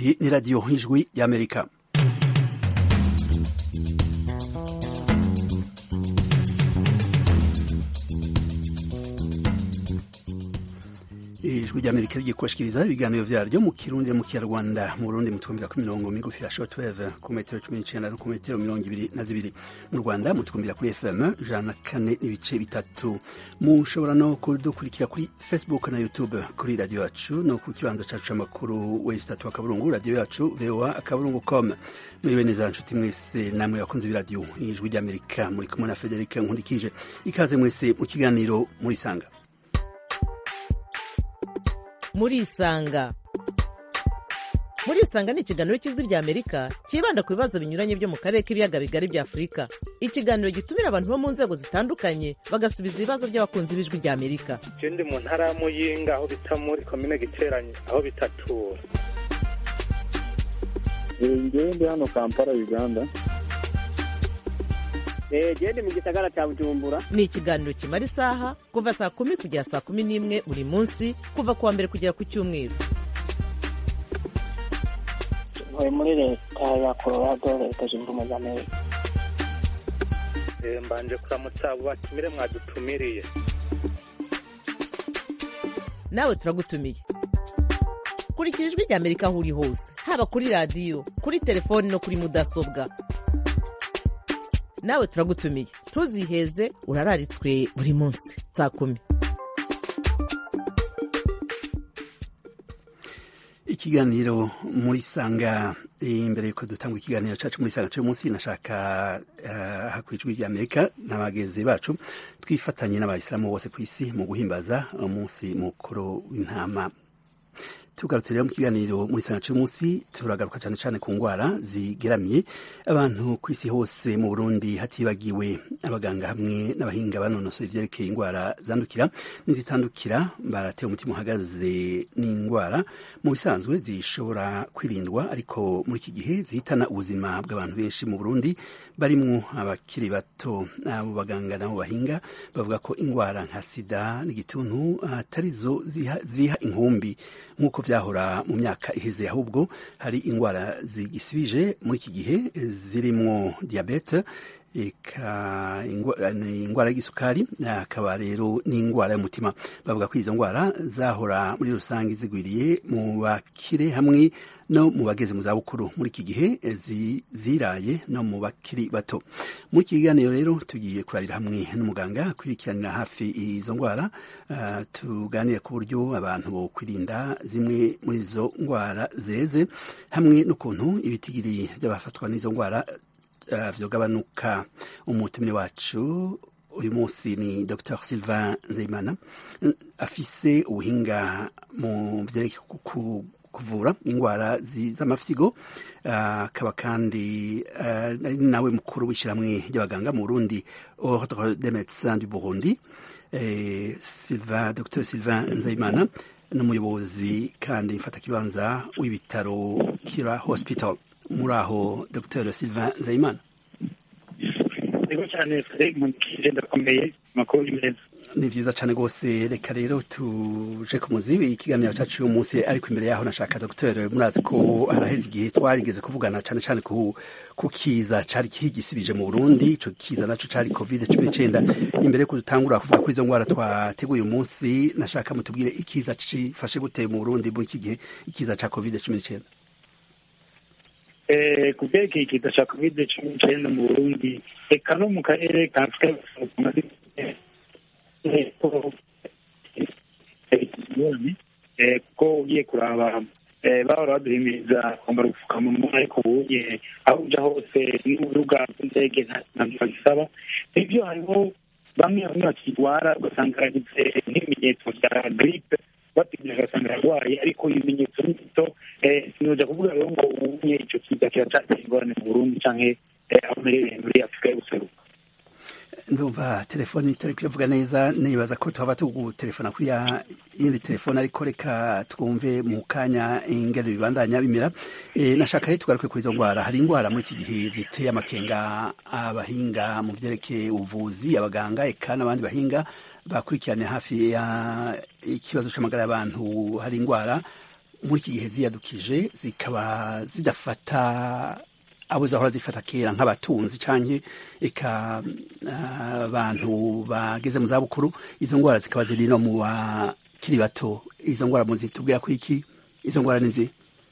Iyi ni radiyo y'ijwi y'amerika ijwi ry'amerika rigiye kubashikiriza ibiganiro vyaryo mu kirundi mu kinyarwanda mu burundi mutwumvira ku mirongo migufi ya shortwave ku metero cumi n'icenda no ku metero mirongo ibiri na zibiri mu rwanda mutwumvira kuri fm ijana na kane n'ibice bitatu mushobora no kudukurikira kuri facebook na youtube kuri radiyo yacu no ku kibanza cacu c'amakuru wesitatu akaburungu radiyo yacu voa akaburungu com mwiriwe neza nshuti mwese namwe bakunze b'iradiyo ijwi ry'amerika muri kumwe na federike nkundikije ikaze mwese mu kiganiro murisanga murisanga murisanga ni ikiganiro cy'ijwi rya amerika cyibanda ku bibazo binyuranye byo mu karere k'ibiyaga bigari bya afurika ikiganiro gitumira abantu bo mu nzego zitandukanye bagasubiza ibibazo by'abakunzi b'ijwi rya amerika je ndi mu ntara ya muyinga aho bita muri komine giteranye aho bitatura ngewe ndi hano kampala uganda gende mu gisagara cya bujumbura ni ikiganiro kimara isaha kuva saa kumi kugera saa kumi n'imwe buri munsi kuva ku wa mbere kugera ku cyumweru ntuye muri leta ya colorado leta zunze ubumwe za amerika Eh, mbanje kuramutsa abo batumire mwadutumiriye nawe turagutumiye kurikira ijwi rya amerika aho uri hose haba kuri radiyo kuri telefoni no kuri mudasobwa nawe turagutumiye ntuziheze urararitswe buri munsi saa kumi ikiganiro muri sanga imbere yuko dutanga ikiganiro cacu muri sanga cyo munsi nashaka uh, hakwijwi rya Amerika n'abagenzi bacu twifatanye n'abayisilamu bose ku isi mu guhimbaza umunsi mukuru w'intama tugarutse rero mu kiganiro muri sanga cyo munsi turagaruka cyane cyane ku ngwara zigeramiye abantu ku isi hose mu Burundi hatibagiwe abaganga hamwe n'abahinga banonosoye ivyerekeye ingwara zandukira n'izitandukira baratera umutima uhagaze n'ingwara mu bisanzwe zishobora kwirindwa ariko muri iki gihe zihitana ubuzima bw'abantu benshi mu Burundi barimwo abakiri bato abo baganga nabo bahinga bavuga ko ingwara nka sida n'igituntu atarizo ziha, ziha inkumbi nk'uko vyahora mu myaka iheze ahubwo hari ingwara zigisibije muri iki gihe zirimwo diabete eka ingwara y'igisukari akaba rero n'ingwara y'umutima bavuga ko izo ngwara zahora muri rusange zigwiriye mu bakire hamwe no mu bageze mu zabukuru muri iki gihe ziraye no mu bakiri bato muri iki kiganiro rero tugiye kurabira hamwe n'umuganga kwirikiranira hafi izo ngwara uh, tuganire ku buryo abantu bo kwirinda zimwe muri izo ngwara zeze hamwe n'ukuntu ibitigiri by'abafatwa n'izo ngwara uh, vyogabanuka umutumire wacu uyu munsi ni dr sylvain nzeyimana afise ubuhinga mu vyerekeye kuvura ingwara z'amafyigo akaba uh, kandi uh, nawe mukuru w'ishyirahamwe ry'abaganga mu burundi ordre des médecins du burundi eh, Sylvain, dr sylvain nzayimana n'umuyobozi kandi mfatakibanza w'ibitaro kira hospital muri aho dr sylvain nzayimana ego cyane frederic munkije ndakomeye amakuru ni meza ni vyiza cane rwose reka rero tuje ku muzi ikiganiro cacu uyu munsi ariko imbere yaho nashaka dogiteri murazi ko haraheze igihe twarigeze kuvugana cane cane ku, ku kiza cari kigisibije mu burundi ico kiza naco cari covid cumi n'icenda imbere yuko dutangura kuvuga kuri izo ngwara twateguye uyu munsi nashaka mutubwire ikiza cifashe gute mu burundi muri iki gihe ikiza ca covid cumi n'icenda ku byerekeye ikiza ca covid cumi n'icenda mu burundi eka no mu karere ka afurika kuko ugiye kuraba bahora baduhimiriza kwambara ubupfukamunwa ariko ubuye aho uja hose n'urubuga rw'indege ntabwo bagisaba ibyo hariho bamwe bamwe bakirwara ugasanga aragize nk'ibimenyetso bya gripe bategereje ugasanga ararwaye ariko ibimenyetso ni bito sinoja kuvuga rero ngo ubunye ico kiza kiracatera ingorane mu burundi canke aho uherereye muri afurika y'ubuseruko ndumva telefoni itari kiravuga neza nibaza ko tuhava tugutelefona kuri ya yindi telefone ariko reka twumve mu kanya ingene bibandanya bimera e, nashaka rero tugaruke kuri izo ngwara hari ingwara muri iki gihe ziteye amakenga abahinga mu vyerekeye ubuvuzi abaganga eka n'abandi bahinga bakurikirane hafi ya ikibazo c'amagara y'abantu hari ingwara muri iki gihe ziyadukije zikaba zidafata abo zahora zifata kera nk'abatunzi canke eka ah, abantu bageze mu zabukuru izo ngwara zikaba ziri no mu bakiri bato izo ngwara muzitubwira ko iki izo ngwara ni zi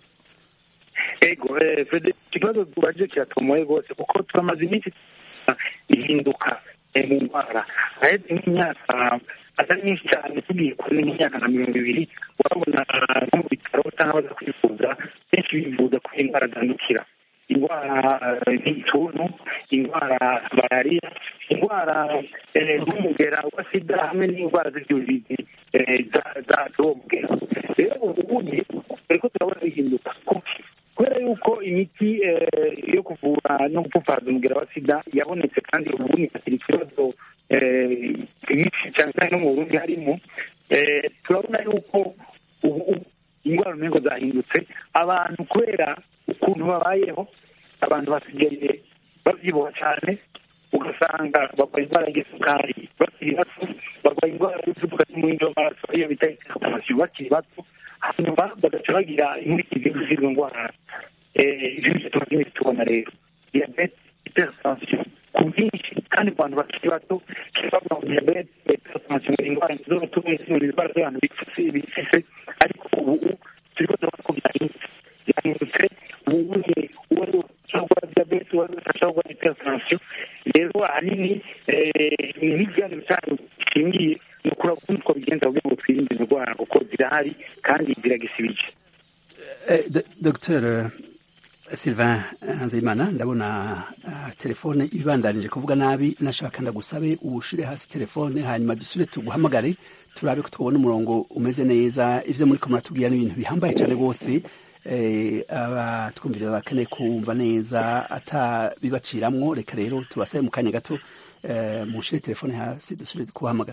ego eh, Fred ikibazo tubaje kiratomoye rwose kuko turamaze iminsi ihinduka eh, mu ndwara aheze nk'imyaka atari myinshi cyane tugiye kuri nk'imyaka nka mirongo ibiri urabona nko mu bitaro cyangwa baza kwivuza benshi bivuza ko indwara zandukira indwara eh, nk'igituntu indwara malariya indwara eh, nk'umugera wa sida hamwe n'indwara z'ibyuririzi eh, za- za- z'uwo mugera rero ubundi turiko turabona bihinduka kuki kubera yuko imiti eh, yo kuvura no gupfupfaza umugera wa sida yabonetse kandi ubu ikakira ikibazo eh, nyinshi cyane cyane no mu burundi harimo eh, turabona yuko ubu ubu indwara umengo zahindutse abantu kubera ukuntu babayeho abantu basigaye babyibuha cyane ugasanga barwaye indwara y'isukari bakiri bato barwaye indwara y'umuvuduko w'umuhindo w'amaraso iyo bita hypertension bakiri bato hanyuma bagaca bagira inkurikizi z'izo ndwara Eh, ibyo nibyo tumaze iminsi tubona rero diyabete hypertension ku bwinshi kandi ku bantu bakiri bato kibavuga ngo diyabete hypertension ni indwara z'ubutumwa ni indwara z'abantu bifise bifise ariko ubu turiko turabona ko byahindutse byahindutse ubu ni uwo ari we ashobora kurwara diyabete uwo ari we ashobora kurwara hypertension rero ahanini eh, ni n'ikiganiro cyacu gishingiye ni ukura ukuntu twabigenza kugira ngo twirinde izo ndwara kuko zirahari kandi ziragisibije Eh, D- Dr Sylvain Nzeyimana ndabona ah, telefone ibandanije kuvuga nabi nashaka ndagusabe ushire hasi telefone hanyuma dusubire tuguhamagare turabe ko twabona umurongo umeze neza ivyo muri ko muratubwira n'ibintu bihambaye cyane rwose eh, abatwumvira bakeneye kumva neza atabibaciramwo reka rero tubasabe mu kanya gato eh, mushire telefone hasi dusubire kubahamagara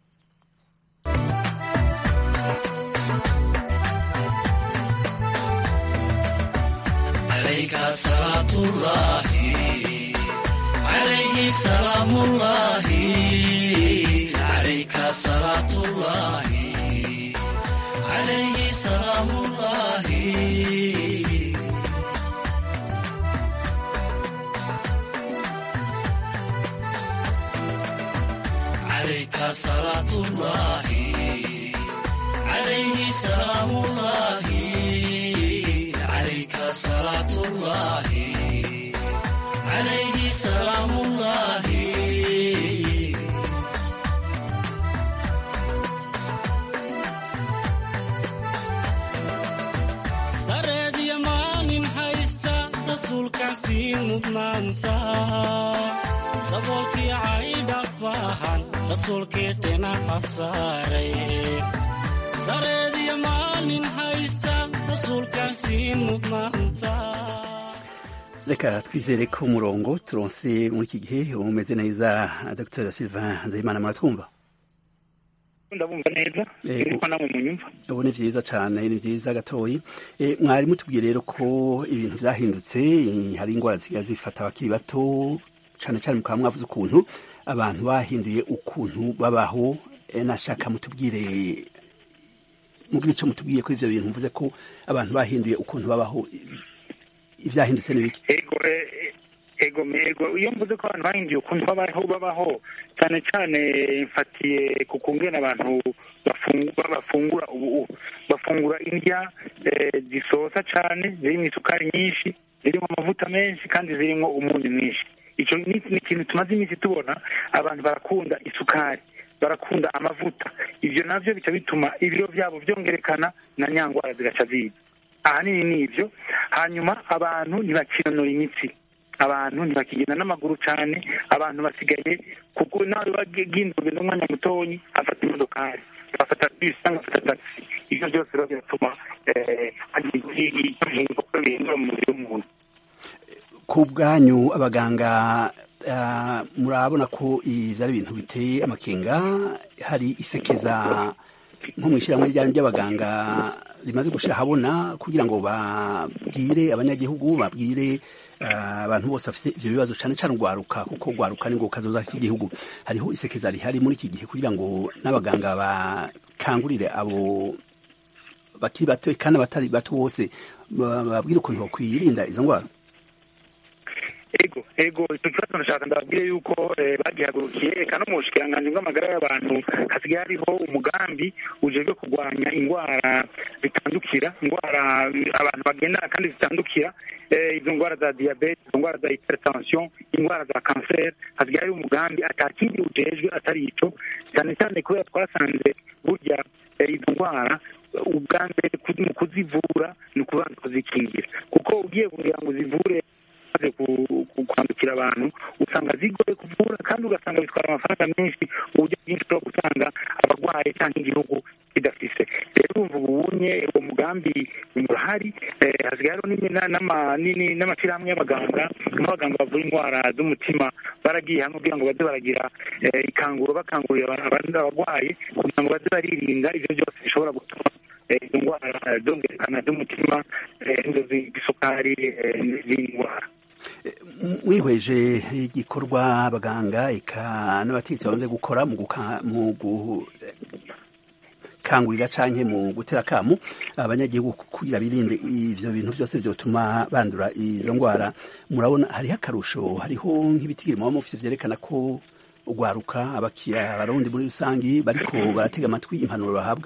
عليك صلاة الله عليه سلام الله عليك صلاة الله عليه سلام الله عليك صلاة الله عليه سلام الله عليك صلاة الله عليه سلام الله sareediya maalin haysta rasuulkaan sii mudnaanta saboolkii caydha baahan rasuulkii dhinaca saaray sareediya maalin haysta rasuulkaan sii mudnaanta reka twizere ko umurongo turonse muri iki gihe umeze neza dr sylvain nzeyimana muratwumva ndabumva neza Yego. ariko namwe munyumva ubu ni vyiza cane ni vyiza gatoyi e, mwari mutubwiye rero ko ibintu vyahindutse eh, hari ingwara ziga zifata abakiri bato cane cane mukaba mwavuze ukuntu abantu bahinduye ukuntu babaho e, nashaka mutubwire mubwire ico mutubwiye ko ivyo bintu mvuze ko abantu bahinduye ukuntu babaho ivyahindutse ni biki ego eh, ego ego iyo mvuze ko abantu bahinduye ukuntu babaho babaho cyane cyane mfatiye ku kungena abantu bafungura bafungura ubu bafungura indya eh, zisosa cyane zirimo isukari nyinshi zirimo amavuta menshi kandi zirimo umunyu mwinshi icyo ni ni ikintu tumaze iminsi tubona abantu barakunda isukari barakunda amavuta ibyo navyo bica bituma ibiro byabo byongerekana na nyangwara zigaca ziza ahanini ni ibyo hanyuma abantu ntibakinanura imitsi abantu ntibakigenda n'amaguru cyane abantu basigaye kuko nawe wagiye urugendo umwanya mutonyi afata imodokari agafata bisi cyangwa agafata tagisi ibyo byose rero biratuma eh, hagira ihinduka bihindura mu mubiri w'umuntu ku bwanyu abaganga ah, murabona ko ibi ari ibintu biteye amakenga hari isekeza nko mu ishyirahamwe ryanyu ry'abaganga rimaze gushira ahabona kugira ngo babwire abanyagihugu babwire ah, abantu bose bafite ivyo bibazo cane cane urwaruka kuko urwaruka ni ngo kazoza k'igihugu hariho isekeza rihari muri iki gihe kugira ngo n'abaganga bakangurire abo bakiri bato kandi abatari bato bose ba- babwire ukuntu bakwirinda izo ndwara ego ego icyo kibazo ndashaka ndababwire yuko eh, bagihagurukiye eka no mu bushikiranganji bw'amagara y'abantu hasigaye hariho umugambi ujejwe kurwanya indwara zitandukira indwara abantu bagendana kandi zitandukira eh, izo ndwara za diyabete izo ndwara za hypertension indwara za kanseri hasigaye hariho umugambi atakindi ujejwe atari ico cyane cyane kubera twasanze burya eh, izo ndwara ubwa mbere ku- mu kuzivura ni ukubanza kuzikingira kuko ugiye kugira ngo uzivure zimaze ku- ku- kwandukira abantu usanga zigoye kuvura kandi ugasanga bitwara amafaranga menshi uburyo bwinshi bwo gusanga abarwayi cyangwa igihugu kidafise rero urumva ubunye uwo mugambi urahari eh, hasigaye hariho n'imi- na- n'ama- n'ini- n'amashyirahamwe y'abaganga nk'abaganga bavura indwara z'umutima baragiye hamwe kugira ngo baze baragira eh, ikanguro bakangurira aba- abandi abarwayi kugira ngo baze baririnda ibyo byose bishobora gutuma eh, izo ndwara zongerekana z'umutima eh, izo z'isukari eh, n'izindi ndwara mwihweje igikorwa abaganga eka n'abategetsi bamaze gukora mu guka- mu gukangurira canke mu gutera akamu abanyagihugu kugira birinde ivyo bintu vyose vyotuma bandura izo ndwara murabona hariho akarusho hariho nk'ibitigiri muba mufise vyerekana ko ugwaruka abakiya abarundi muri rusangi bariko baratega amatwi impanuro bahabwa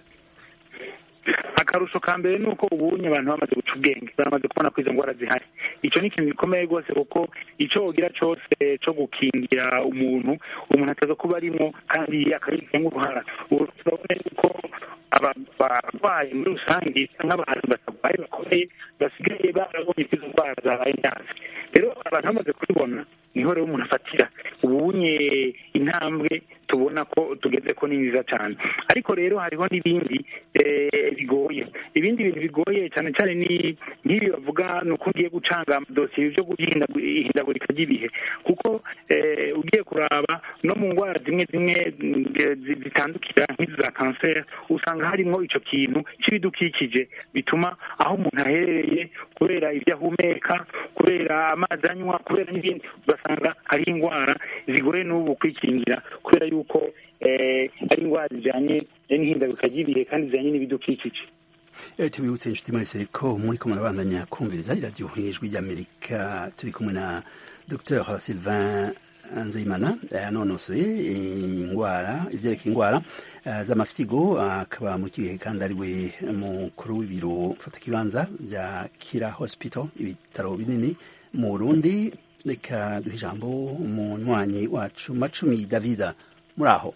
akarusho ka mbere ni uko ubunye abantu bamaze guca ubwenge baramaze kubona ko izo ndwara zihari icyo ni ikintu gikomeye rwose kuko icyo wogira cyose cyo gukingira umuntu umuntu ataza kuba arimo kandi akabigizemo uruhara ubu turabona yuko aba- abarwayi muri rusange cyangwa abantu batarwaye bakomeye basigaye barabonye ko izo ndwara zabaye nyanza rero abantu bamaze kubibona niho rero umuntu afatira ubunye intambwe tubona ko tugeze ko ni nziza cyane ariko rero hariho n'ibindi eh, bigoye ibindi bintu bigoye cyane cyane ni nk'ibi bavuga ni uko ugiye gucanga amadosiye byo guhindagu- ihindagurika ry'ibihe kuko eh, ugiye kuraba no mu ndwara zimwe zimwe mm, zi- zitandukira nk'izi za kanseri usanga harimo icyo kintu cy'ibidukikije bituma aho umuntu aherereye kubera ibyo ahumeka kubera amazi anywa kubera n'ibindi ugasanga hariho indwara zigoye n'ubu kwikingira kubera yuko eh, ari indwara zijyanye n'ihindagurika ry'ibihe kandi zijyanye n'ibidukikije Eh, tubibutse inshuti mwese ko muri ko murabandanya kumviriza iradiyo ijwi ry'amerika turi kumwe na dr sylvain nzeyimana yanonosoye indwara ivyerekeye indwara eh, z'amafyigo akaba mu kihe kandi ari we mukuru w'ibiro mfatakibanza bya kira hospital ibitaro binini mu burundi reka duhe ijambo umunywanyi wacu macumi davida muri aho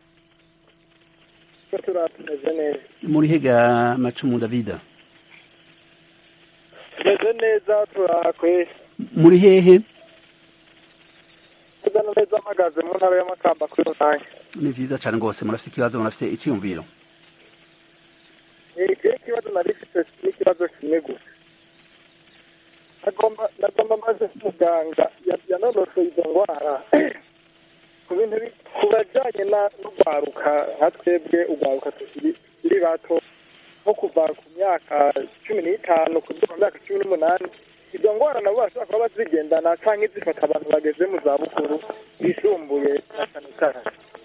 tumeze neza muri hega macumu davida tumeze neza turakwe muri hehe tuza neza mpagaze mu ntara y'amakamba kuri rusange ni vyiza cane rwose murafise ikibazo murafise iciyumviro ikiri ikibazo nari mfite n'ikibazo kimwe gusa nagomba nagomba maze muganga ya- yanonosoye izo ndwara ku bintu bi- ku bajyanye na- n'urwaruka nka twebwe urwaruka tukiri tukiri bato nko kuva ku myaka cumi n'itanu kugera ku myaka cumi n'umunani izo ndwara nabo bashobora kuba bazigendana cyangwa zifata abantu bageze mu zabukuru bisumbuye na cyane cyane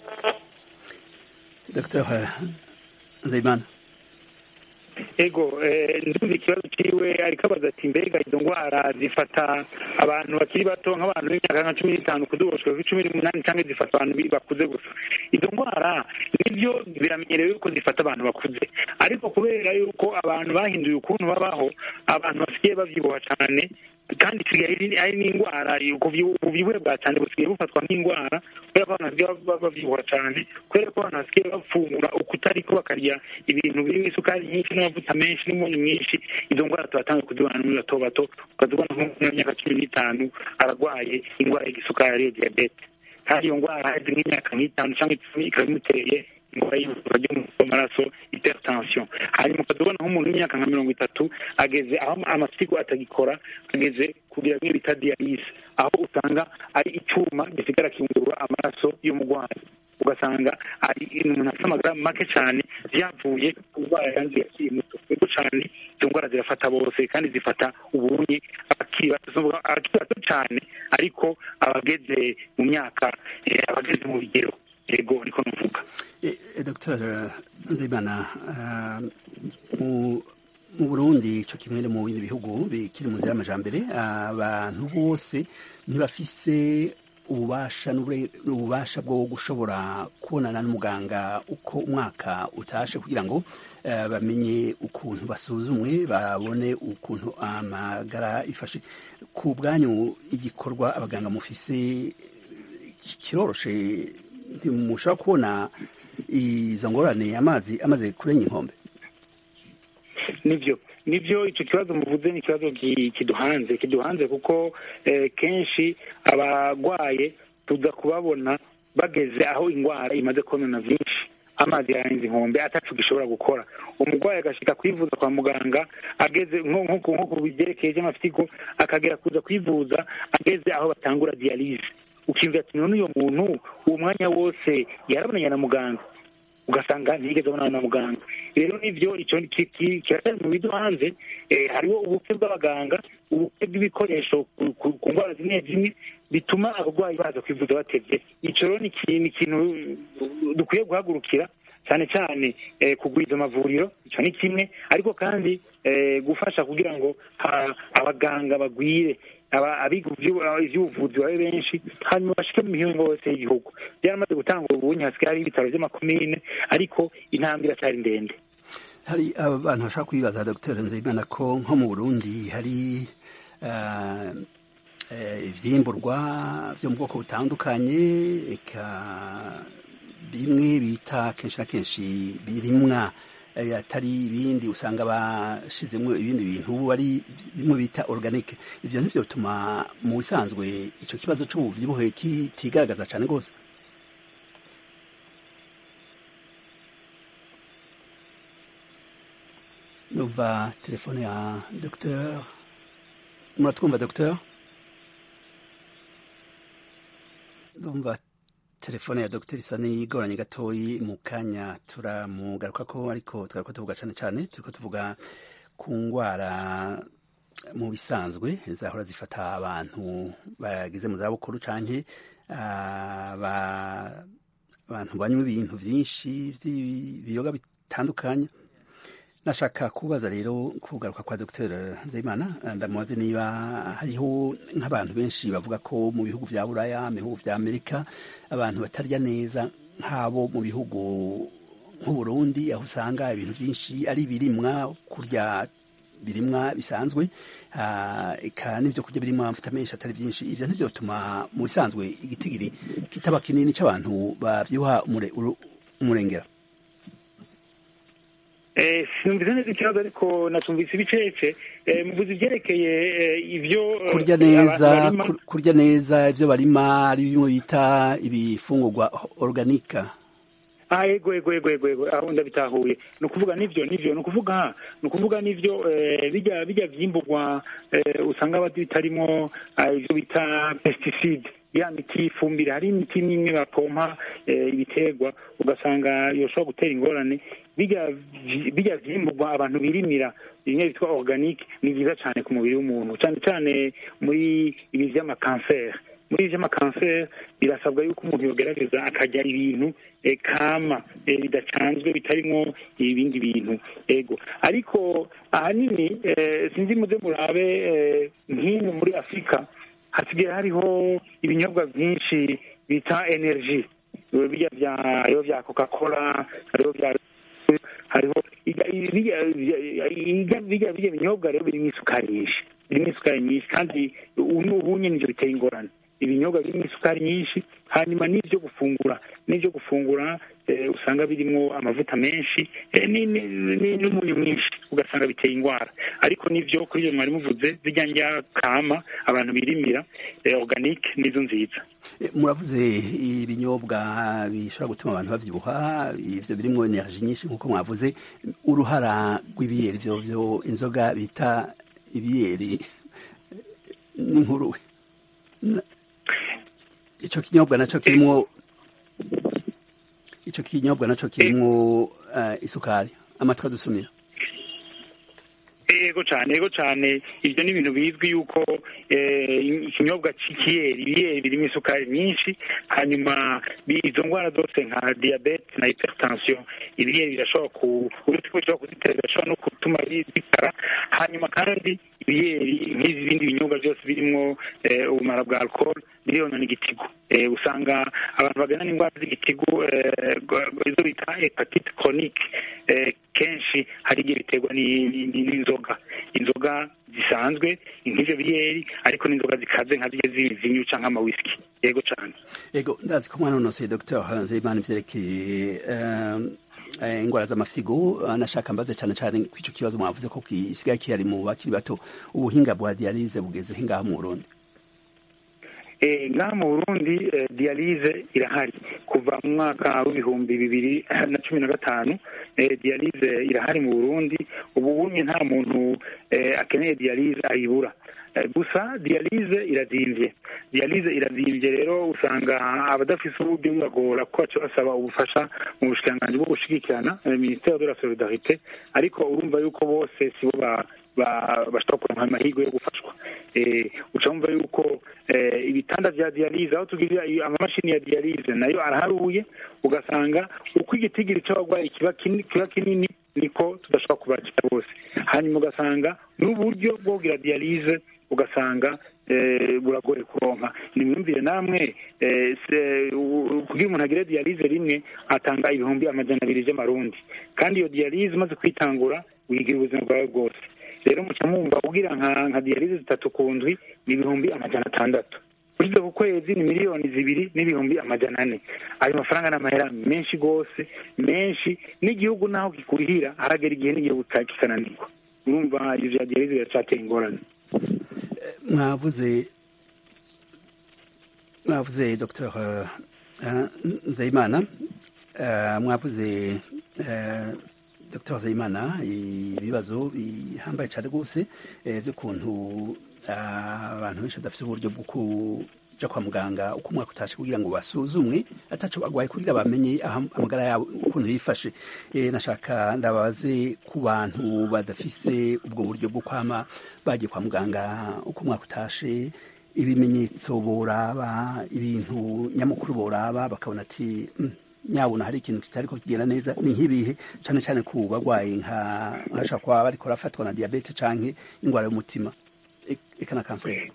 dr nzeyimana ego eh, ndumva ikibazo ciwe ariko abaza ati mbega izo ndwara zifata abantu bakiri bato nk'abantu b'imyaka nka cumi n'itanu kuduboshwa kuri cumi n'umunani cyangwa zifata abantu bi- bakuze gusa izo ndwara nibyo biramenyerewe yuko zifata abantu bakuze ariko kubera yuko abantu bahinduye ukuntu babaho abantu basigaye bavyibuha cane kandi isigaye ari- ari n'indwara ubuvyibu- ubuvyibuhe bwa cane busigaye bufatwa nk'indwara kubera ko abantu basigaye baba bavyibuha cane kubera ko abantu basigaye bafungura ukutariko bakarya ibintu birimo isukari nyinshi n'amavuta menshi n'umunyu mwinshi izo ndwara turatanga kuzibona muri bato bato ukazibona nk'umuntu w'imyaka cumi n'itanu ararwaye indwara y'igisukari ariyo diyabete kandi iyo ndwara hazi nk'imyaka nk'itanu cyangwa icumi ikaba imuteye indwara y'ubuzima byo mu maraso hypertension hanyuma ukazibona nk'umuntu w'imyaka nka mirongo itatu ageze aho amasigo atagikora ageze kugira bimwe bita dialyse aho usanga ari icyuma gisigara kiyungurura amaraso y'umurwayi ugasanga ari umuntu afite amagara make cyane byavuye ku ndwara yanduye akiri muto nibwo cyane izo ndwara zirafata bose kandi zifata ubunye abakiri bato zivuga abakiri bato cyane ariko abageze mu myaka eh, abageze mu bigero yego niko navuga dr nzeyimana ah, mu- mu burundi co kimwe no mu bindi bihugu bikiri mu nzira y'amajambere abantu bose ntibafise ububasha n'ubure- n'ububasha bwo gushobora kubonana n'umuganga uko umwaka utashe kugira ngo eh, bamenye ukuntu basuzumwe babone ukuntu amagara ifashe ku bwanyu igikorwa abaganga mufise kiroroshe ntimushobora kubona izo ngorane amazi amaze kurenya inkombe nibyo nibyo icyo kibazo muvuze ni ikibazo ki- kiduhanze kiduhanze kuko eh, kenshi abarwaye tuza kubabona bageze aho indwara imaze konona byinshi amazi yarenze inkombe atacu gishobora gukora umurwayi agashika kwivuza kwa muganga ageze nko nko ku- nko ku byerekeye by'amafitigo akagera kuza kwivuza ageze aho batangura diyalize ukiyumvira ati none uyo muntu uwo mwanya wose yarabonanye na muganga ugasanga ntiyigeze abonana na muganga rero nivyo ico ki- ki- kiratari mu bido hanze eh, hariho ubukwe bw'abaganga ubukwe bw'ibikoresho ku- ku ku ndwara zimwe zimwe bituma abarwayi baza kwivuza batevye ico rero ni iki- ni ikintu dukwiye guhagurukira cyane cyane eh, kugwiza amavuriro icyo ni kimwe ariko kandi eh, gufasha kugira ngo ha- abaganga bagwire aba- abiga ivyu- ivy'ubuvuzi babe benshi hanyuma bashike mu mihingo yose y'igihugu byaramaze gutanga ubunyi hasigaye hari ibitaro vy'amakomine ariko intambwe iracyari ndende hari abantu bashaka kwibaza dr nzeyimana ko nko mu burundi hari eh, eh, ivyimburwa vyo mu bwoko butandukanye eka bimwe bita kenshi na kenshi birimwa eh, atari ibindi usanga bashizemwo ibindi bintu ari bimwe bita organique ivyo nivyo bituma mu bisanzwe ico kibazo c'ubuvyibuhe kitigaragaza cane rwose numva telefone ya docteur muratwumva docteur ndumva telefone ya dogiteri isa n'igoranye gatoyi mu kanya turamugaruka ko ariko twariko tuvuga cane cane turiko tuvuga ku ngwara mu bisanzwe zahora zifata abantu bageze mu zabukuru canke ah, ba- abantu banywa ibintu vyinshi vy'ibiyoga bitandukanye nashaka kubaza rero kugaruka kwa Dr Nzeyimana ndamubaze niba hariho nk'abantu benshi bavuga ko mu bihugu vya Buraya mu bihugu vya Amerika abantu batarya neza nk'abo mu bihugu nk'Uburundi aho usanga ibintu byinshi ari birimwa kurya birimwa bisanzwe ah, eka n'ivyo kurya birimwa amavuta menshi atari byinshi ivyo ntivyo bituma mu bisanzwe igitigiri kitaba kinini c'abantu bavyibuha umure- uru- umurengera Eh, sinumvise neza ikibazo ariko natumvise ibicece eh, muvuze ivyerekeye eh, ivyo eh, kurya abantu neza barima. kur- kurya neza ivyo barima ari bimwe bita ibifungurwa organika ah ego ego ego ego ego aho ndabitahuye ni ukuvuga nivyo nivyo ni ukuvuga ni ukuvuga nivyo eh, bijya bijya vyimburwa eh, usanga bati bitarimo ah, ivyo bita pesticide ya miti y'ifumbire hari imiti n'imwe bapompa eh, ibiterwa ugasanga yoshobora gutera ingorane bijya vyi- bijya vyimburwa abantu birimira bimwe bitwa organique ni vyiza cane ku mubiri w'umuntu cane cane muri ibi vy'amakanseri muri ibi vy'amakanseri birasabwa yuko umuntu yogerageza akarya ibintu eh, kama eh, bidacanzwe bitarimwo ibindi bintu ego ariko ahanini eh, sinzi muze murabe eh, nk'ino muri afurika hasigaye hariho ibinyobwa byinshi bita energy Eh, birya vya hariho vya coca cola hariho vya hariho ijya- birya- birya- birya birya binyobwa rero birimo isukari nyinshi birimo isukari nyinshi kandi ubu ubu nyine ivyo biteye ingorane ibinyobwa birimo isukari nyinshi hanyuma n'ivyo gufungura n'ivyo gufungura eh, usanga birimo amavuta menshi eh, ni- ni- ni- n'umunyu mwinshi ugasanga biteye ingwara ariko n'ivyo kuri iyo mwari muvuze zirya ndya kama abantu birimira eh, organique nizo nziza Eh, muravuze ibinyobwa bishobora gutuma abantu bavyibuha ivyo birimwo energie nyinshi nkuko mwavuze uruhara rw'ibiyeri ivyo vyo inzoga bita ibiyeri n'inkuruwe Na- ico kinyobwa naco kirimwo ico kinyobwa naco kirimwo eh, isukari amatwi adusumira ego cyane ego cyane ibyo ni ibintu bizwi yuko eh, ikinyobwa c'ikiyeri ibiyeri birimo isukari nyinshi hanyuma bi- izo ndwara zose nka diyabete na hypertension ibiyeri birashobora ku uretse ko bishobora kuzitera birashobora no gutuma zikara hanyuma kandi ibiyeri nk'izi bindi binyobwa byose birimo eh, ubumara bwa alcohol biriyonona igitigu Eh, usanga abantu bagana n'indwara z'igitigu eh, gwa- izo bita hepatite chronique eh, kenshi hari igihe biterwa ni- ni- ni- n'inzoga inzoga zisanzwe nk'ivyo biyeri ariko n'inzoga zikaze nka zirya z'ivinyu canke amawisiki yego cane ego ndazi ko mwanonosoye dr nzeyimana ivyerekeye eh, eh, ingwara z'amafyigo anashaka mbaze cane cane kw'ico kibazo mwavuze ko gisigaye kihari mu bakiri bato ubuhinga bwa dialyse bugeze hingaha mu burundi Eh, ngaha mu burundi eh, dialyse irahari kuva mu mwaka w'ibihumbi bibiri na cumi na gatanu eh, dialyse irahari mu burundi ubu bunye nta muntu eh, akeneye dialyse ayibura Eh, gusa dialyse irazimvye dialyse irazimvye rero usanga abadafise uburyo bibagora ko baca basaba ubufasha mu bushikiranganji bwo gushigikirana eh, ministère de la solidarité ariko urumva yuko bose sibo ba ba- bashobora kuronka amahirwe yo gufashwa eh, uca wumva yuko eh, ibitanda vya dialyse aho tugira iyo amamashini ya dialyse nayo araharuye ugasanga uko igitigiri c'abarwayi kiba kinini kiba kinini niko tudashobora kubakira bose hanyuma ugasanga n'uburyo bwo kugira dialyse ugasanga eh, buragoye kuronka nimwumvire namwe eh, se- u- kugira umuntu agire dialyse rimwe atanga ibihumbi amajana abiri vy'amarundi kandi iyo dialyse umaze kwitangura wigira ubuzima bwawe bwose rero muca mwumva kugira nka nka dialyse zitatu ku ndwi ni ibihumbi amajana atandatu ushyize ku kwezi ni miliyoni zibiri n'ibihumbi amajana ane ayo mafaranga ni amahera menshi rwose menshi n'igihugu naho kikurihira haragera igihe n'igihugu ka- kikananirwa urumva ivyo vya dialyse biracatera ingorane mwavuze mwavuze dr nzeyimana eh, mwavuze eh, dr nzeyimana ibibazo bihambaye cyane rwose eh, by'ukuntu ah, abantu benshi badafite uburyo bwo kuja kwa muganga uko umwaka utashe kugira ngo basuzumwe ataco bagwaye kugira bamenye aho amagara yabo ukuntu yifashe Eh, nashaka ndababaze ku bantu badafise ubwo buryo bwo kwama bagiye kwa muganga uko umwaka utashe ibimenyetso boraba ibintu nyamukuru boraba bakabona ati "Mm, nyabona hari ikintu kitariko kigenda neza ni nk'ibihe cane cane ku bagwaye nka nkashobora kuba bariko barafatwa na diabete canke ingwara y'umutima e- eka na kanseri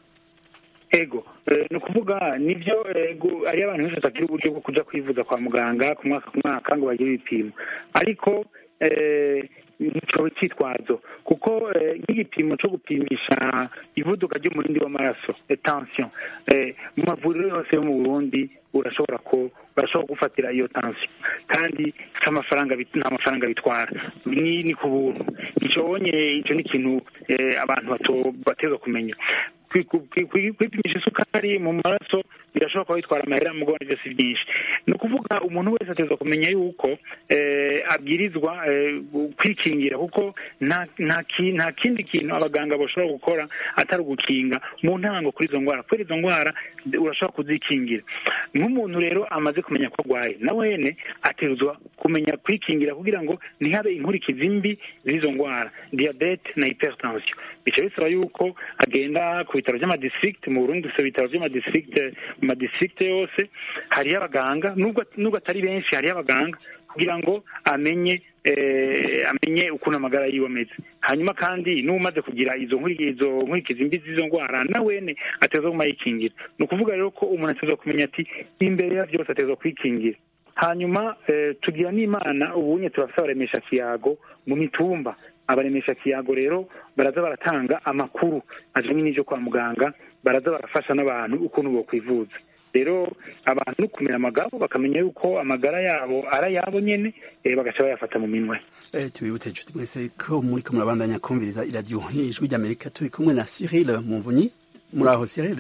ego eh, ni ukuvuga nibyo ego hariyo abantu benshi batagira uburyo bwo kuja kwivuza kwa muganga ku mwaka ku mwaka ngo bagire ibipimo ariko eh, nico cyitwazo kuko eh, nk'igipimo co gupimisha ivuduka ry'umurindi w'amaraso eh, tension eh, mu mavuriro yose yo mu burundi urashobora ko barashobora gufatira iyo tension kandi si amafaranga bit- nta mafaranga bitwara ni ni ku buntu ico bonye ico ni ikintu eh, abantu bato- bateza kumenya Kwi- kwi- kwi- kwipimisha isukari mu maraso birashobora kuba bitwara amahera mugabo nivyo si byinshi ni ukuvuga umuntu wese ateza kumenya yuko eh, abwirizwa eh, gu- kwikingira kuko nta nta ki- nta kindi kintu abaganga bashobora gukora atari ugukinga mu ntango kuri izo ndwara kubera izo ndwara d- urashobora kuzikingira nk'umuntu rero amaze kumenya ko arwaye na wene ateruzwa kumenya kwikingira kugira ngo ntihabe inkurikizi mbi z'izo ndwara diyabete na hypertension bica bisaba yuko agenda ku bitaro by'amadistrict mu burundi dufite ibitaro by'amadistrict mu madistrict yose hariyo abaganga nubwo nubwo atari benshi hariyo abaganga kugira ngo amenye eh, amenye ukuntu amagara yiwe ameze hanyuma kandi n'umaze kugira izo nkuri- izo nkurikizi mbi z'izo ndwara na wene ateza kuma yikingira ni ukuvuga rero ko umuntu ateza kumenya ati imbere ya byose ateza kwikingira hanyuma eh, tugira n'imana ubunye turafite abaremesha kiyago mu mitumba abaremesha kiyago rero baraza baratanga amakuru ajanye n'ivyo kwa muganga baraza barafasha n'abantu ukuntu bokwivuza rero abantu no kumera amagabo bakamenya yuko amagara yabo ari ayabo nyene eh, bagaca bayafata mu minwe Eh, tubibutse inshuti mwese ko muriko murabandanya kumviriza iradiyo ijwi ry'amerika turi kumwe na cyril muvunyi muri aho cyril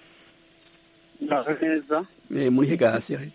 muraho neza Eh, muri hega cyril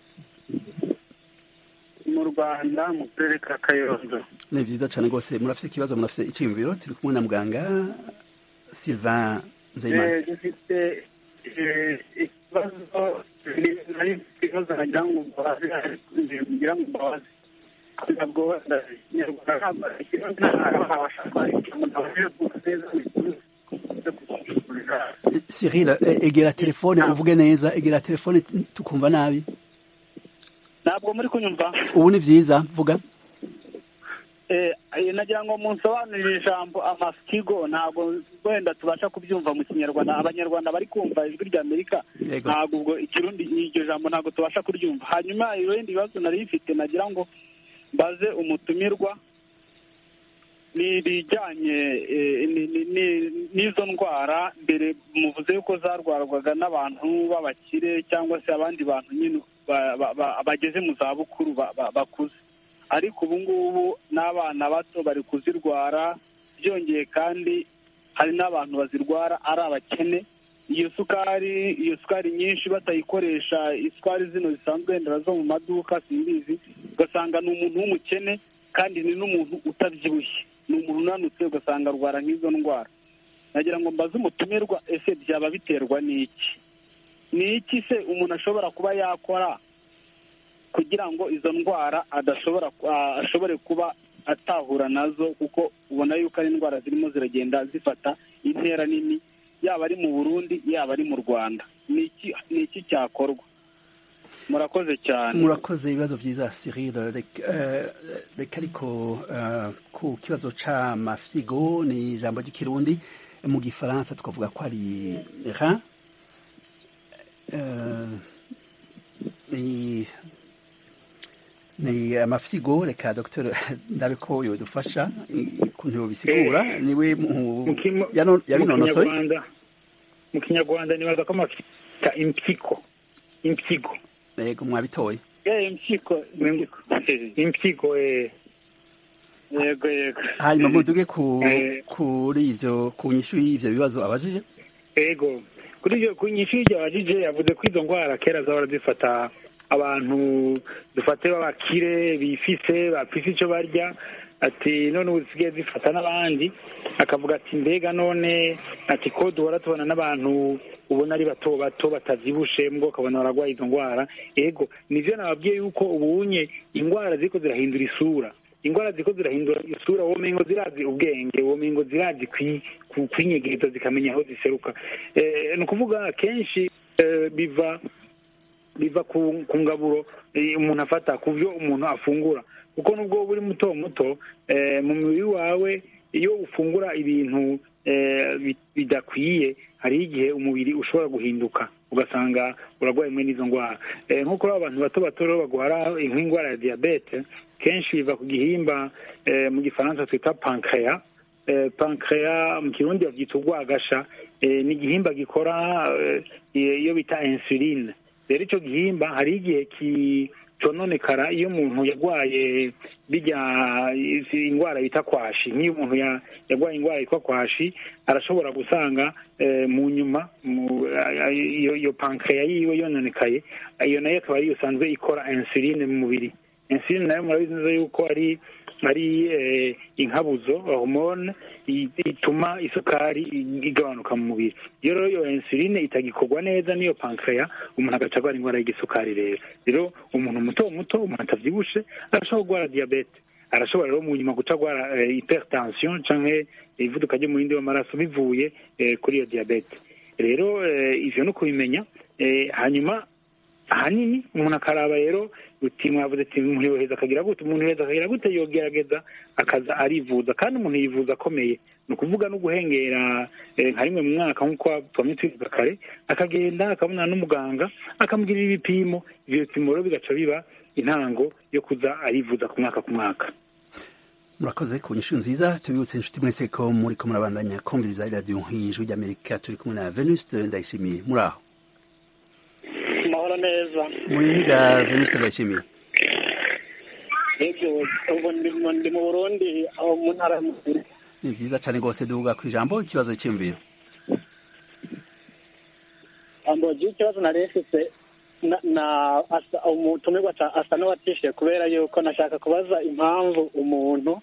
mu rwanda mu karere ka kayonza ni vyiza cane rwose murafise ikibazo murafise iciyumviro turi kumwe na muganga sylvain nzeyimana Eh, dufite eh, ikibazo nari mfite ikibazo nagira ngo mbabaze ariko ngira ngo mbabaze ntabwo wenda ikinyarwanda ntabwo ikibazo ntabwo wabasha kwandika umuntu abajije kumva neza Cyril eh, egera telefone uvuge neza egera telefone t- tukumva nabi ntabwo muri kunyumva ubu ni vyiza vuga Eh, eh, nagira ngo munsobanurire ijambo amasikigo ntabwo wenda tubasha kubyumva mu kinyarwanda abanyarwanda bari kumva ijwi rya amerika Yego. ntabwo ubwo ikirundi iryo jambo ntabwo tubasha kuryumva hanyuma ibindi bibazo nari bifite nagira ngo mbaze umutumirwa ni ibijyanye eh, ni- ni- ni- n'izo ndwara mbere muvuze yuko zarwarwaga n'abantu b'abakire cyangwa se abandi bantu nyine ba- ba- ba- bageze mu zabukuru ba- ba- bakuze ariko ubu ngubu n'abana bato bari kuzirwara byongeye kandi hari n'abantu bazirwara ari abakene iyo sukari iyo sukari nyinshi batayikoresha isukari zino zisanzwe wenda zo mu maduka simbizi ugasanga ni umuntu w'umukene kandi ni n'umuntu utabyibushye ni umuntu unanutse ugasanga arwara nk'izo ndwara nagira ngo mbaze umutumirwa ese byaba biterwa n'iki ni iki se umuntu ashobora kuba yakora kugira ngo izo ndwara adashobora ah, ashobore kuba atahura nazo kuko ubona yuko ari indwara zirimo ziragenda zifata intera nini yaba ari mu burundi yaba ari mu rwanda ni iki ni iki cyakorwa murakoze cyane murakoze ibibazo vyiza Cyril Rek- eh, reka ariko eh, ku kibazo c'amafyigo ni ijambo ry'ikirundi mu gifaransa tukavuga ko ari rein Eh, ni ni amafyigo reka dr ndabe ko yodufasha ukuntu yobisigura niwe mu- Mu kimo- yano- mu yabinonosoye kinyarwanda mu kinyarwanda nibaza ko amafita impyiko impyiko yego mwabitoye Eh, impyiko impyiko. impyiko eh, yego yego hanyuma muduge ku Eh. kuri ivyo ku nyishu y'ivyo bibazo abajije ego kuri ibyo ku nyinshi y'iryo abajije yavuze ko izo ndwara kera zahora zifata abantu dufate b'abakire bifise bafise icyo barya ati none ubu zisigaye zifata n'abandi akavuga ati mbega none ati ko duhora tubona n'abantu ubona ari bato bato batavyibushe mbwo ukabona baragwaye izo ndwara ego nivyo nababwiye yuko ubunye indwara ziriko zirahindura isura indwara ziriko zirahindura isura womengo zirazi ubwenge womengo zirazi kwi- ku- kwinyegeza zikamenya aho ziseruka Eh, ni ukuvuga kenshi eh, biva biva ku ku ngaburo eh, umuntu afata ku byo umuntu afungura kuko nubwo wowe uri muto muto eh, mu mubiri wawe iyo ufungura ibintu eh, bi- bidakwiye hariho igihe umubiri ushobora guhinduka ugasanga urarwaye mwe n'izo ndwara Eh, nk'uko rero abantu bato bato rero bagwara nk'indwara ya diyabete kenshi biva ku gihimba eh, mu gifaransa twita pancreas eh, pancreas mu kirundi babyita urwagasha eh, ni igihimba gikora eh, iyo bita insuline rero icyo gihimba hari igihe ki cononekara iyo umuntu yarwaye bijya izi indwara bita kwashi nk'iyo umuntu ya- yarwaye indwara yitwa kwashi arashobora gusanga eh, mu nyuma mu- a- a- iyo iyo pancreas yiwe yononekaye iyo nayo akaba ariyo isanzwe ikora insuline mu mubiri insuline nayo murabizi neza yuko ari ari eh, inkabuzo hormone i- ituma isukari i- igabanuka mu mubiri iyo rero iyo insuline itagikorwa neza n'iyo pancreas umuntu agaca arwara indwara y'igisukari rero rero umuntu muto muto umuntu atavyibushe arashobora kurwara diyabete arashobora rero mu nyuma guca arwara eh, hypertension canke ivuduka ry'umurindi w'amaraso bivuye eh, kuri iyo diyabete rero eh, ivyo no kubimenya eh, hanyuma ahanini umuntu akaraba rero uti mwavuze ati umuntu yoheza akagira gute umuntu yoheza akagira gute yogerageza akaza arivuza kandi umuntu yivuza akomeye ni ukuvuga no guhengera eh, nka rimwe mu mwaka nk'uko twamye twivuga kare akagenda akabonana n'umuganga akamugirira ibipimo ivyo bipimo rero bigaca biba intango yo kuza arivuza ku mwaka ku mwaka murakoze ku nyishu nziza tubibutse inshuti mwese ko muri ko murabandanya kumviriza radiyo nk'ijwi ry'amerika turi kumwe na venuste ndayishimiye muri aho amahoro neza muri higa venuste ndayishimiye yego ubu ndi mu- ndi mu burundi aho mu ntara y'umukuru ni vyiza cane rwose duvuga ku ijambo ikibazo cy'imviro ambogi ikibazo nari mfise na na asa umutumirwa ca- asa n'uwatishiye kubera yuko nashaka kubaza impamvu umuntu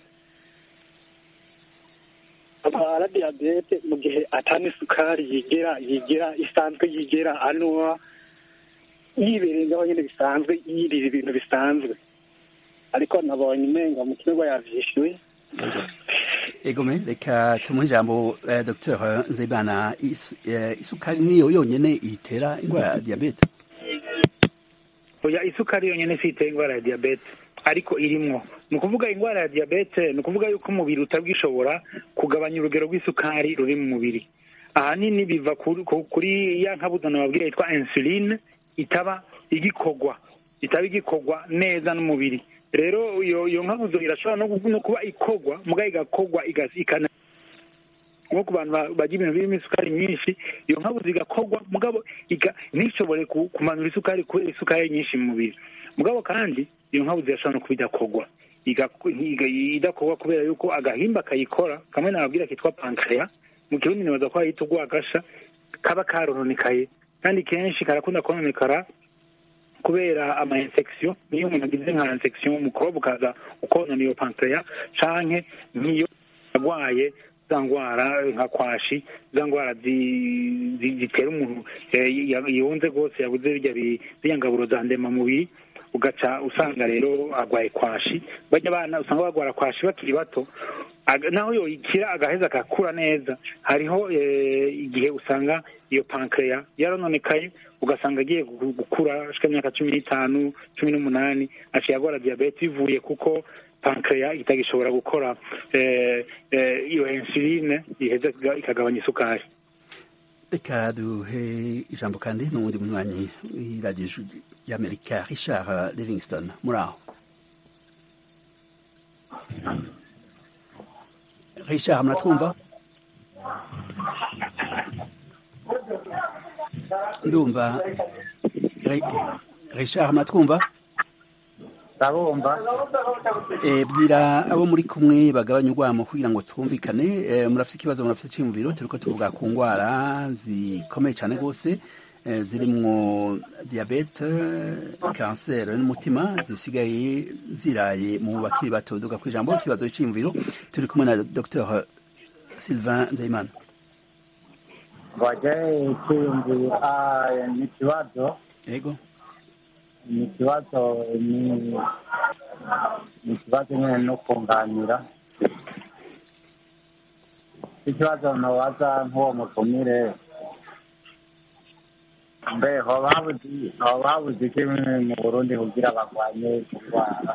arwara diyabete mu gihe atani isukari yigira yigira isanzwe yigira anywa yiberengaho nyine bisanzwe yirira ibintu bisanzwe ariko nabonye umenga umutumirwa yavyishyuye egome reka tumuhe ijambo eh, dr nzeyimana Is- eh, isukari niyo yonyene itera indwara ya diyabete oya isukari yonyine si itera indwara ya diyabete ariko irimwo ni ukuvuga indwara ya diyabete ni ukuvuga yuko umubiri utabwishobora kugabanya urugero rw'isukari ruri mu mubiri ahanini biva kuri, ku- kuri ya nkabuzo nababwira yitwa insuline itaba igikorwa itaba igikorwa neza n'umubiri rero iyo iyo nkabuzo irashobora no gu- no kuba ikorwa mugabo igakorwa iga- ikana nko ku bantu ba- barya ibintu birimo isukari nyinshi iyo nkabuzo igakorwa mugabo iga- ntishobore ku- kumanura isukari kubera isukari nyinshi mu mubiri mugabo kandi iyo nkabuzo irashobora no kuba idakorwa Igako- iga- idakorwa kubera yuko agahimba kayikora kamwe nababwira kitwa pankreya mu kirundi nibaza ko hayita urwagasha kaba karononekaye kandi kenshi karakunda kononekara kubera ama infection niyo umuntu agize nka infection umukobwa ukaza ukonona iyo pankreya canke nk'iyo agwaye za ndwara nka kwashi za ndwara zi- zi- zitera umuntu eh, ya- yunze rwose yabuze birya bi- ziriya ngaburo za ndemamubiri ugaca usanga rero agwaye kwashi bajya abana usanga bagwara kwashi bakiri bato Aga- naho yoyikira agaheza agakura neza hariho eh, igihe usanga iyo pankreya yarononekaye ugasanga agiye gu- gukura ashika imyaka cumi n'itanu cumi n'umunani aciye agwara diyabete bivuye kuko pankreya itagishobora gukora eh, eh, iyo insuline iheza iga- ikagabanya isukari reka duhe ijambo kandi n'uwundi munywanyi w'iradiyo ijwi y'amerika richard livingston muri aho richard muratwumva ndumva Ri- richard muratwumva ndabumva Eh, bwira abo muri kumwe bagabanya urwamo kugira ngo twumvikane Eh, murafite ikibazo murafite icyiyumviro turiko tuvuga ku ndwara zikomeye cyane rwose eh, zirimwo diyabete kanseri n'umutima zisigaye ziraye mu bakiri bato duga ku ijambo ikibazo cy'iyumviro turi kumwe na dr sylvain nzeyimana waje kwiyumvira ni ikibazo yego ni ikibazo ni ni ikibazo nyine no kunganira ikibazo nabaza nk'uwo mutumire mbe hoba habuze hoba habuze iki mu burundi kugira barwanye indwara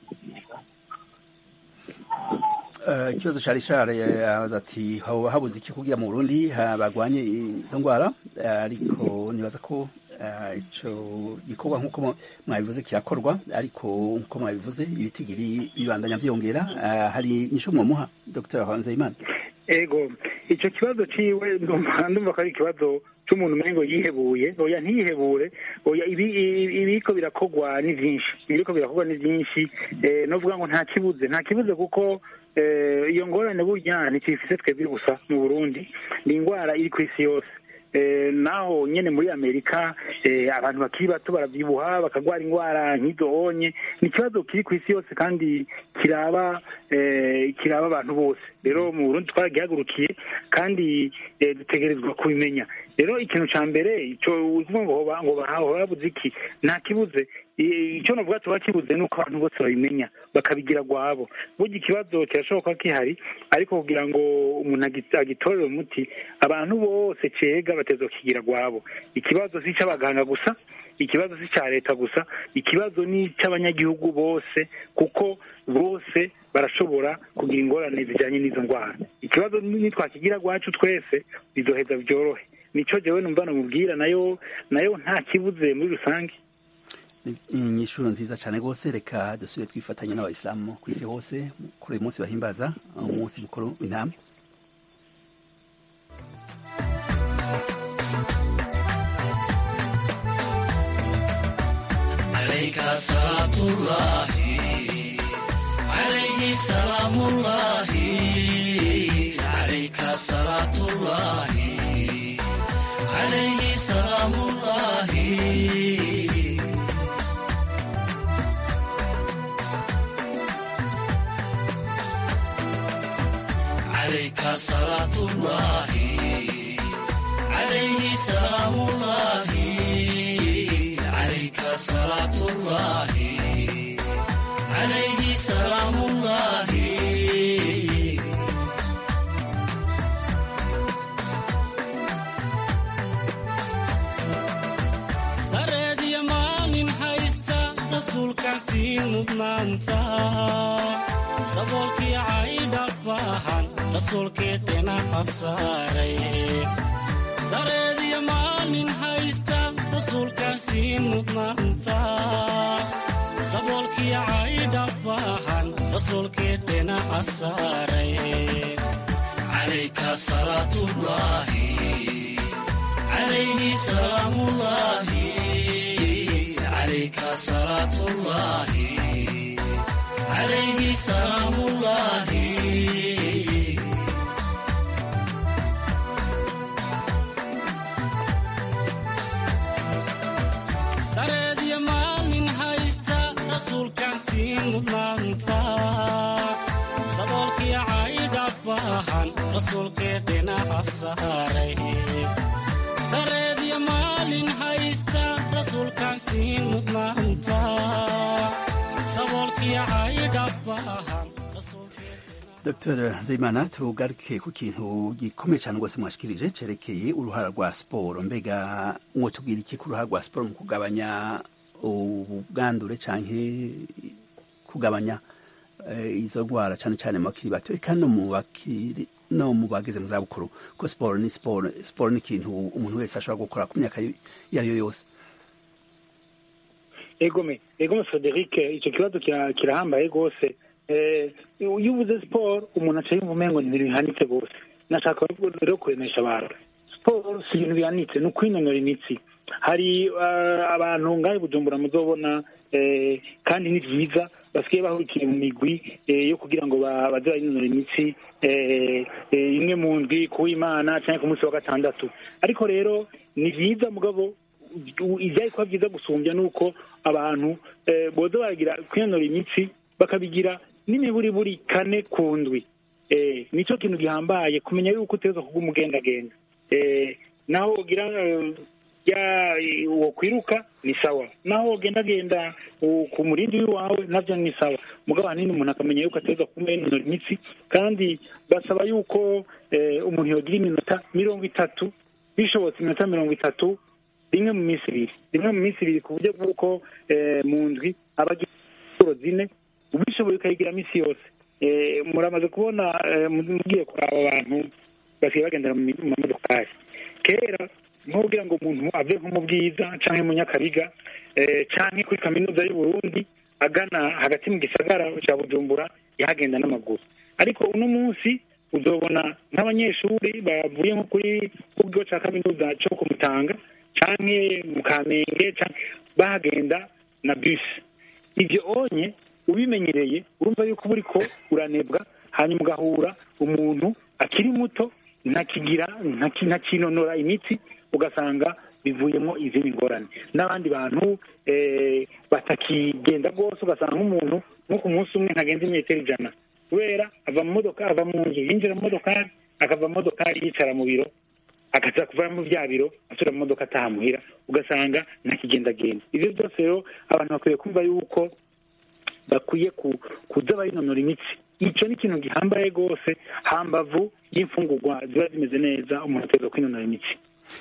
Eh, ikibazo ca richard yabaza ati hoba habuze iki kugira mu burundi ha- bagwanye izo ndwara Eh, ariko nibaza ko eh, ico gikorwa nk'uko mu- mwabivuze kirakorwa ariko nk'uko mwabivuze ibitigiri bibandanya vyongera Eh, hari inyishu mwomuha dr nzeyimana ego icyo kibazo ciwe ndumva ndumva ko ari ikibazo c'umuntu umengo yihebuye oya ntiyihebure oya ibi ibi- ibiriko birakorwa ni vyinshi ibiriko birakorwa ni vyinshi eh, novuga ngo nta kibuze nta kibuze kuko eh, iyo ngorane burya ntikifise twebwe gusa mu burundi ni ingwara iri kw'isi yose Eh, naho nyene muri amerika eh, abantu bakiri bato baravyibuha bakagwara ingwara nk'izo onye ni ikibazo kiri kw'isi yose kandi kiraba eh, kiraba abantu bose rero mu burundi twaragihagurukiye kandi eh, dutegerezwa kubimenya rero ikintu ca mbere ico uvuga ngo hoba ngo bahawe babuze iki nta kibuze I- ico novuga tuba kibuze ni uko abantu bose babimenya bakabigira gwabo burya ikibazo kirashoboka ko gihari ariko kugira ngo umuntu agi- agitorere umuti abantu bose cega batezwa kigira gwabo ikibazo si ic'abaganga gusa ikibazo si icya leta gusa ikibazo ni icy'abanyagihugu bose kuko bose barashobora kugira ingorane zijyanye n'izo ndwara ikibazo nitwakigira gwacu twese bizoheza byorohe nico jewe numva namubwira nayo nayo nta kibuze muri rusange inyishu nziza cyane rwose reka dusubire twifatanya n'abayisilamu ku isi hose kuri uyu munsi bahimbaza umunsi mukuru w'intama عليك صلاة الله عليه سلام الله عليك صلاة الله عليه سلام الله عليك صلاة الله عليه سلام الله عليك صلاة الله عليه سلام الله rasuulkaan siin mudnaanta saboolkii caydha baahan rasuulkii dhinaca saaray sareediyo maalin haysta rasuulkaan siin mudnaanta saboolkii caydha baahan rasuulkii dhinaca saaray عليك صلاة الله عليه سلام الله عليك صلاة الله عليه سلام الله sareediyo maalin haysta rasuulkaan siin mudnaanta saboolkii caydha baahan rasuulkii dhinaca saaray sareediyo maalin haysta rasuulkaan siin mudnaanta saboolkii caydha baahan Dr Zeimana tugaruke ku kintu gikomeye cyane rwose mwashikirije cerekeye uruhara rwa siporo mbega mwotubwira iki ku ruhara rwa siporo mu kugabanya ubwandure canke kugabanya eh, izo ndwara cane cane mu bakiri bato eka no mu bakiri no mu bageze mu zabukuru ko siporo ni siporo siporo ni ikintu umuntu wese ashobora gukora ku myaka iyo ari yo yose egome egome frederic icyo kibazo kira- kirahambaye rwose Eh, iyo uvuze siporo umuntu aca yumva umengo ni ibintu bihanitse rwose nashaka rero kuremesha abantu siporo si ibintu bihanitse ni ukwinonora imitsi hari eh, abantu ngaho i bujumbura muzobona eh, kandi ni byiza basigaye bahurikiye mu migwi eh, yo kugira ngo ba- baze barinonora imitsi eh, eh, imwe mu ndwi kuw'imana cyangwa ku munsi wa gatandatu ariko rero ni byiza mugabo ibyari kuba byiza gusumbya ni uko abantu eh, boza baragira kwinonora imitsi bakabigira n'imiburiburi kane ku ndwi eh, nicyo kintu gihambaye kumenya yuko uteza kuba umugendagenda eh, naho ugira eh, ya uwo kwiruka ni sawa naho ugendagenda u- ku murindi w'iwawe nabyo ni sawa mugabo ahanini umuntu akamenya yuko ateza kuba yinonora imitsi kandi basaba yuko eh, umuntu yogira iminota mirongo itatu bishobotse iminota mirongo itatu rimwe mu minsi ibiri rimwe mu minsi ibiri ku buryo bw'uko eh, mu ndwi aba agira inshuro zine ubishoboye ukayigira minsi yose Eh, muramaze kubona eh, mugiye kuraba abantu basigaye bagendera mu mi- mu mamodokari kera nko kugira ngo umuntu ave nko mu bwiza canke mu nyakabiga eh, canke kuri kaminuza y'u Burundi agana hagati mu gisagara ca bujumbura yahagenda n'amaguru ariko uno munsi uzobona nk'abanyeshuri bavuye nko kuri ku kigo ca kaminuza co ku Mutanga canke mu Kamenge canke bahagenda na bisi ibyo onye ubimenyereye urumva yuko uba uriko uranebwa hanyuma ugahura umuntu akiri muto ntakigira ntaki- ntakinonora imitsi ugasanga bivuyemo izindi ngorane n'abandi bantu eh, batakigenda rwose ugasanga nk'umuntu nko ku munsi umwe ntagenza imetero ijana kubera ava mu modoka ava mu nzu yinjira mu modokari akava mu modokari yicara mu biro akaza kuva mu bya biro asubira mu modoka ataha muhira ugasanga ntakigendagenda ibyo byose rero abantu bakwiye kumva yuko bakwiye ku- kuza barinonora imitsi icyo ni ikintu gihambaye rwose hambavu y'imfungurwa ziba zimeze neza umuntu ateza kwinonora imitsi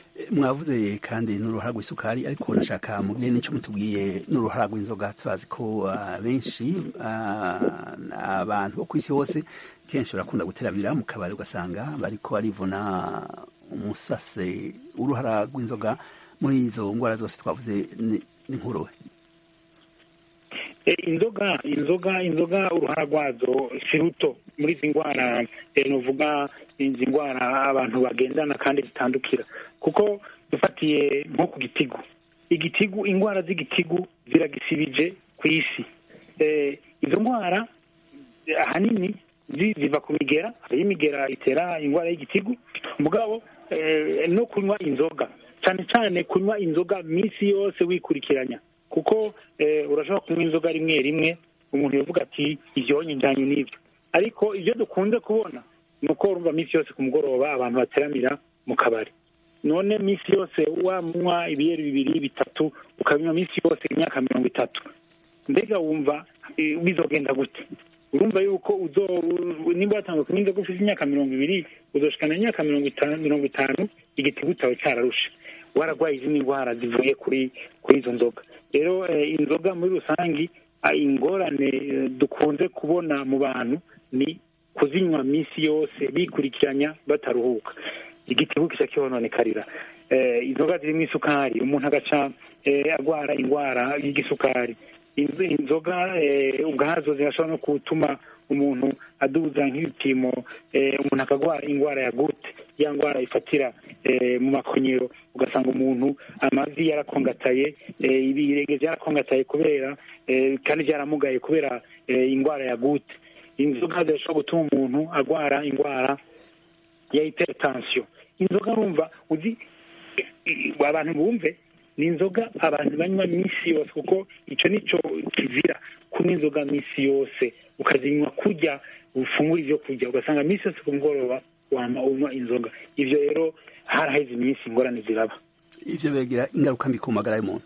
mwavuze kandi n'uruhara rw'isukari ariko nashaka mubwire n'icyo mutubwiye n'uruhara rw'inzoga turazi ko ah, benshi ah, abantu bo ku isi hose kenshi barakunda guteramira mu kabari ugasanga bariko barivuna umusase uruhara rw'inzoga muri izo ndwara zose twavuze ni- ni nkuruwe Eh, inzoga inzoga inzoga uruhara rwazo si ruto muri izi ndwara eh, nuvuga izi ndwara abantu bagendana kandi zitandukira kuko dufatiye nko ku gitigu igitigu indwara z'igitigu ziragisibije ku isi Eh, izo ndwara eh, ahanini zi- ziva ku migera hariho imigera itera indwara y'igitigu mugabo eh, no kunywa inzoga cyane cyane kunywa inzoga minsi yose wikurikiranya kuko eh, urashobora kunywa inzoga rimwe rimwe umuntu yavuga ati ibyonye njyanye n'ibyo ariko ibyo dukunze kubona ni uko urumva minsi yose ku mugoroba abantu bateramira mu kabari none minsi yose wanywa ibiyeri bibiri bitatu ukabinywa minsi yose imyaka mirongo itatu mbega wumva eh, bizogenda gute urumva yuko uzo nimba watangiye kunywa inzoga ufite imyaka mirongo ibiri uzoshikana imyaka mirongo itanu mirongo itanu igitigu cyawe cyararushe wararwaye izindi ndwara zivuye kuri kuri izo nzoga rero eh, inzoga muri rusange ah, ingorane eh, dukunze kubona mu bantu ni kuzinywa minsi yose bikurikiranya bataruhuka igitigu kica kihononekarira eh, inzoga zirimo isukari umuntu agaca eh, agwara indwara y'igisukari Inzo- inzoga eh, ubwazo zirashobora no gutuma umuntu aduza nk'ibipimo eh, umuntu akagwara indwara ya gute ya ndwara ifatira eh, mu makonyero ugasanga umuntu amavi yarakongataye eh, ibirenge byarakongataye kubera eh, kandi byaramugaye kubera eh, indwara ya gute inzoga zirashobora gutuma umuntu agwara indwara ya hypertension inzoga urumva uzi abantu bumve ni inzoga abantu banywa minsi yose kuko icyo nicyo kizira kunywa inzoga minsi yose ukazinywa kurya ufungura ibyo kurya ugasanga minsi yose ku mugoroba wama unywa inzoga ibyo rero haraheze iminsi ingorane ziraba ivyo biragira ingaruka mbi ku magara y'umuntu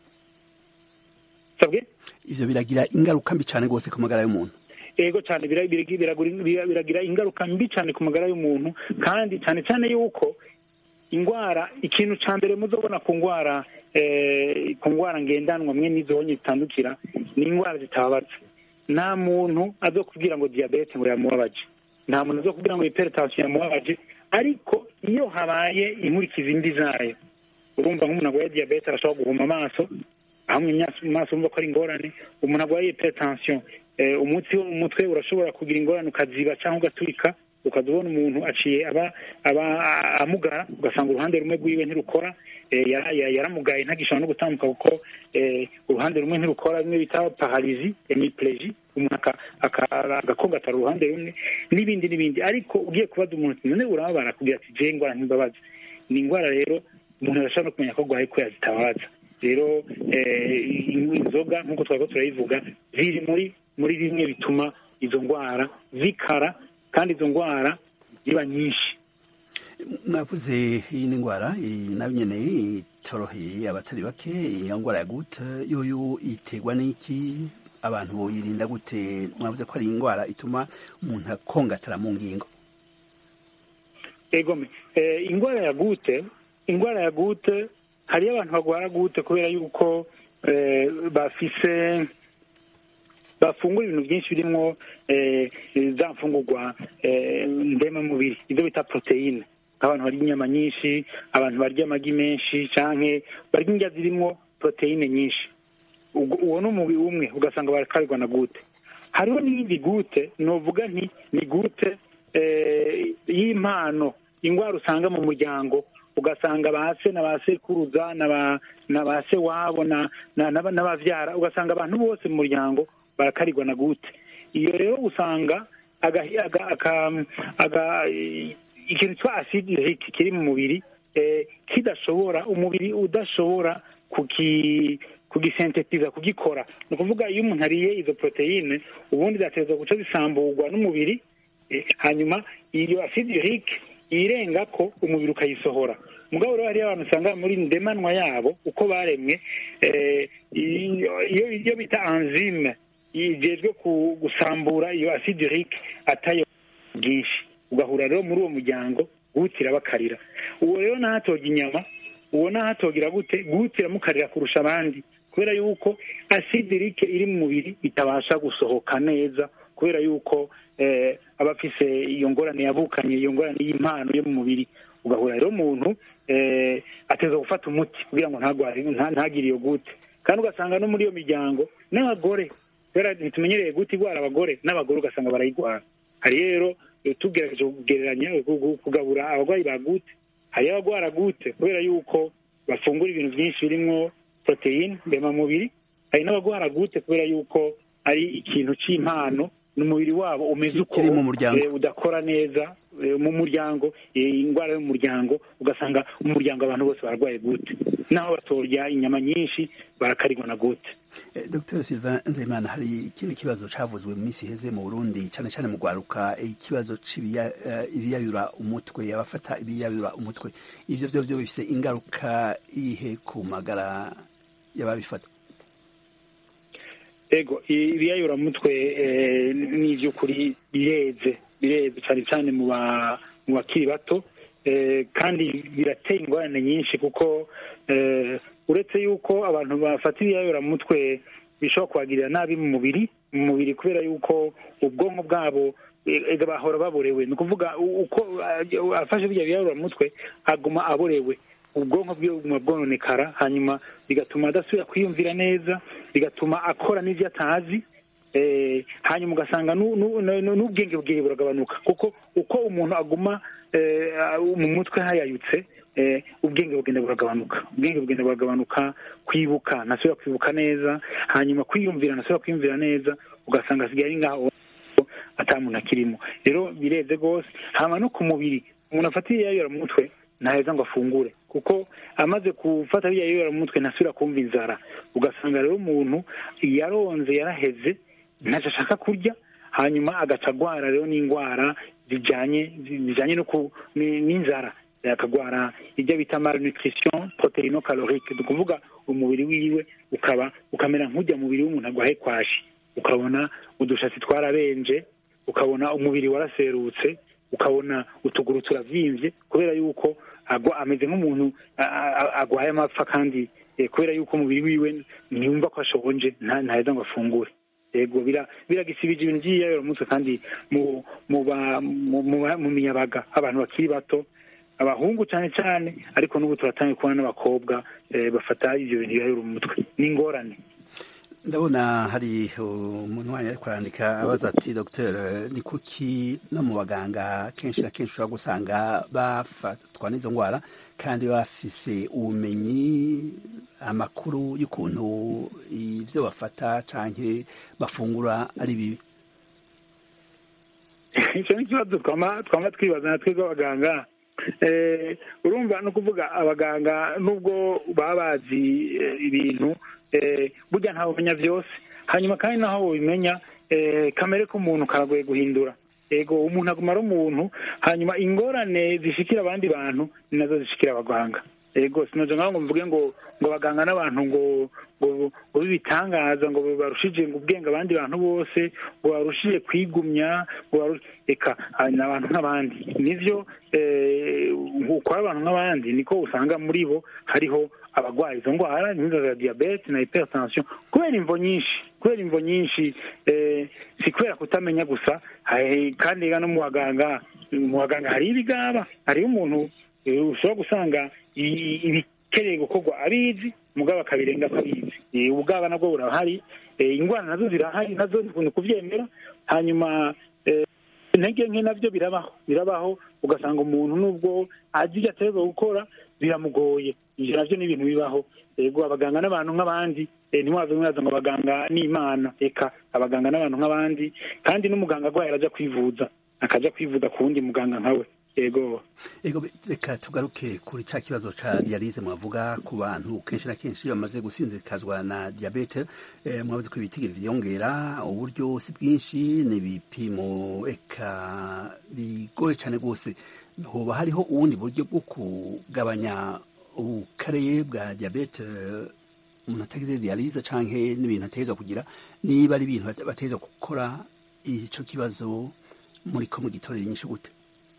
sabwe ivyo biragira ingaruka mbi cane rwose ku magara y'umuntu ego cyane bira- bira- biragura- bira- biragira ingaruka mbi cyane ku magara y'umuntu kandi cyane cyane yuko indwara ikintu cya mbere muzobona ku ndwara eh, ku ndwara ngendanwa mwe n'izonye zitandukira ni indwara zitababaza nta muntu azokubwira ngo diyabete ngo yamubabaje nta muntu azokubwira ngo hypertension yamubabaje ariko iyo habaye inkurikizi mbi zayo urumva nk'umuntu arwaye diyabete arashobora guhuma amaso hamwe mu maso wumva ko ari ingorane umuntu arwaye hypertension eh, umutsi wo mu mutwe urashobora kugira ingorane ukaziba cyangwa ugaturika ukaza ubona umuntu aciye aba aba amugara ugasanga uruhande rumwe rwiwe ntirukora eh, yara- yara- yaramugaye ntagishobora no gutambuka kuko eh, uruhande rumwe ntirukora bimwe bita paralizi hemiplegie umuntu aka- aka- agakongatara uruhande rumwe n'ibindi n'ibindi ariko ugiye kubaza umuntu ati none urababara kugira ati je ingwara ntimbabaza ni indwara rero umuntu arashobora no kumenya ko arwaye ko yazitabaza rero eh, inzoga nk'uko twari ko turayivuga ziri muri muri bimwe bituma izo ndwara zikara kandi izo ndwara ziba nyinshi mwavuze iyi ni indwara iyi nayo nyene itoroheye abatari bake iyo ndwara ya gute yoyo iterwa n'iki abantu boyirinda gute mwavuze ko ari indwara ituma umuntu akongatara mu ngingo egome eh, indwara ya gute indwara ya gute hariyo abantu barwara gute kubera yuko eh, bafise bafungura ibintu byinshi birimo eh, za mfungurwa eh, ndemamubiri ibyo bita poroteyine nk'abantu barya inyama nyinshi abantu barya amagi menshi canke barya indya zirimo poroteyine nyinshi Ubwo- uwo ni umubiri umwe ugasanga barakarigwa na gute hariho n'iyindi gute novuga nti ni gute eh, y'impano indwara usanga mu muryango ugasanga ba se na ba sekuruza na ba na ba se wabo na na- na- n'abavyara ugasanga abantu bose mu muryango barakarigwa na gute iyo rero usanga agahi- aga- aka- aga- ikintu cya acide urique kiri mu mubiri eh, kidashobora umubiri udashobora kuki kugisentetiza kugikora ni ukuvuga iyo umuntu ariye izo poroteyine ubundi zateza guca zisamburwa n'umubiri eh, hanyuma iyo acide urique irenga ko umubiri ukayisohora mugabo rero hariyo abantu usanga muri ndemanwa yabo uko baremwe eh, iyo iyo- iyo bita enzyme igejwe ku gusambura iyo acide urique atayo bwinshi ugahura rero muri uwo muryango gutira bakarira uwo rero ntahatoga inyama uwo ntahatogira gute gutira mukarira kurusha abandi kubera yuko acide urique iri mu mubiri itabasha gusohoka neza kubera yuko eh, aba afise iyo ngorane yavukanye iyo ngorane y'impano yo mu mubiri ugahura rero umuntu eh, ateza gufata umuti kugira ngo ntagware nta- ntagire iyo gute kandi ugasanga no muri iyo miryango n'abagore kubera ntitumenyereye gute igwara abagore n'abagore ugasanga barayigwara hari rero eh, tugerageje kugereranya gu- gu- kugabura abarwayi ba gute hariyo abagwara gute kubera yuko bafungura ibintu byinshi birimwo poroteyine ndemamubiri hari n'abagwara gute kubera yuko ari ikintu cy'impano n'umubiri wabo umeze uko Kiri mu muryango. eh, udakora neza eh, mu muryango eh, indwara yo mu muryango ugasanga mu muryango abantu bose bararwaye gute naho batorya inyama nyinshi barakarigwa na gute Eh, Dr Sylvain Nzeyimana hari ikindi kibazo cavuzwe mu minsi iheze mu Burundi cane cane mu gwaruka eh, ikibazo c'ibiyayura umutwe abafata ibiyayura umutwe ivyo vyo vyo bifise ingaruka ihe ku magara y'ababifata ego ibiyayuramutwe eh, ni iby'ukuri bireze bireze cyane cyane mu ba- mu bakiri bato eh, kandi birateye ingorane nyinshi kuko eh, uretse yuko abantu bafata ibiyayuramutwe bishobora kubagirira nabi mu mubiri mu mubiri kubera yuko ubwonko bwabo eh, ega bahora baborewe ni ukuvuga u- uko ah, afashe bijya biyarura mu mutwe aguma aborewe ubwonko bwiwe buguma bwononekara hanyuma bigatuma adasubira kwiyumvira neza bigatuma akora n'ivyo atazi eh, hanyuma ugasanga nu- nu- nu- n'ubwenge bwiwe buragabanuka kuko uko umuntu aguma eh, mu mutwe hayayutse eh, ubwenge bugenda buragabanuka ubwenge bugenda buragabanuka kwibuka ntasubira kwibuka neza hanyuma kwiyumvira ntasubira kwiyumvira neza ugasanga asigaye ari ngaho ata muntu akirimo rero birebye rwose hama no ku mubiri umuntu afata ibiyayura mu mutwe ntaheza ngo afungure kuko amaze gufata ibiyayura mu mutwe ntasubira kumva inzara ugasanga rero umuntu yaronze yaraheze ntacyo ashaka kurya hanyuma agaca agwara rero n'indwara zijyanye zijyanye no ku ni- n'inzara akagwara ibyo bita malnutrition proteino calorique ni ukuvuga umubiri wiwe ukaba ukamera nk'ujya mubiri w'umuntu agwaye kwashi ukabona udushatsi twarabenje ukabona umubiri waraserutse ukabona utuguru turavyimbye kubera yuko agwa ameze nk'umuntu a- a- agwaye amapfa kandi eh, kubera yuko umubiri wiwe ntiyumva ko ashonje nta- ntaheza ngo afungure yego bira- biragisibije ibintu by'iyayura mutwe kandi mu mu ba- mu- mu ba- mu miyabaga abantu bakiri bato abahungu cyane cyane ariko n'ubu turatangiye kubona n'abakobwa eh, bafata ibyo bintu biyayura umutwe ni ingorane ndabona hari umuntu wanyu ariko arandika abaza ati dr ni kuki no mu baganga kenshi na kenshi ushobora gusanga bafatwa n'izo ndwara kandi bafise ubumenyi amakuru y'ukuntu ibyo bafata canke bafungura ari bibi icyo ni ikibazo twama twama twibaza natwe b'abaganga Eh, urumva ni ukuvuga abaganga nubwo baba bazi eh, ibintu eh, burya ntawe umenya byose hanyuma kandi naho ubimenya eh, kamere k'umuntu karagoye guhindura ego umuntu aguma ari umuntu hanyuma ingorane zishikira abandi bantu ni nazo zishikira abaganga ego sinoje ngaho ngo mvuge ngo ngo abaganga n'abantu ngo ngo ngo bibitangaza ngo barushije ngo ubwenge abandi bantu bose ngo barushije kwigumya ngo baru- eka ah, ni abantu nk'abandi nivyo eh, uko ari abantu nk'abandi niko usanga muri bo hariho abagwaye izo ndwara nk'izo za diyabete na hypertension kubera imvo nyinshi kubera imvo nyinshi eh, si kubera kutamenya gusa hari- kandi ega no mu baganga mu baganga hariho ibigaba hariho umuntu eh, ushobora gusanga i- ibikeneye gukorwa abizi mugabo akabirenga akabizi Eh, ubugaba nabwo burahari Eh, ingwara nazo zirahari nazo ni kuvyemera hanyuma eh, intege nke navyo birabaho birabaho ugasanga umuntu nubwo azi ivyo ategerezwa gukora biramugoye ivyo navyo ni ibintu bibaho ego abaganga n'abantu nk'abandi eh, ntimuhave mwaza ngo abaganga ni imana eka abaganga n'abantu nk'abandi kandi n'umuganga agwaye araja kwivuza akaja kwivuza ku wundi muganga nkawe ego ego be- reka tugaruke kuri ca kibazo ca dialize mwavuga ku bantu kenshi na kenshi iyo bamaze gusinzikazwa na diabete eh, mwavuze ko ibitigiri vyiyongera uburyo si bwinshi ni ibipimo eka bigoye cane rwose hoba hariho ubundi buryo bwo kugabanya ubukare bwa diabete umuntu atagize dialize canke n'ibintu ategerezwa kugira niba ari ibintu bate- bategerezwa gukora ico kibazo muriko mugitorera inyishu gute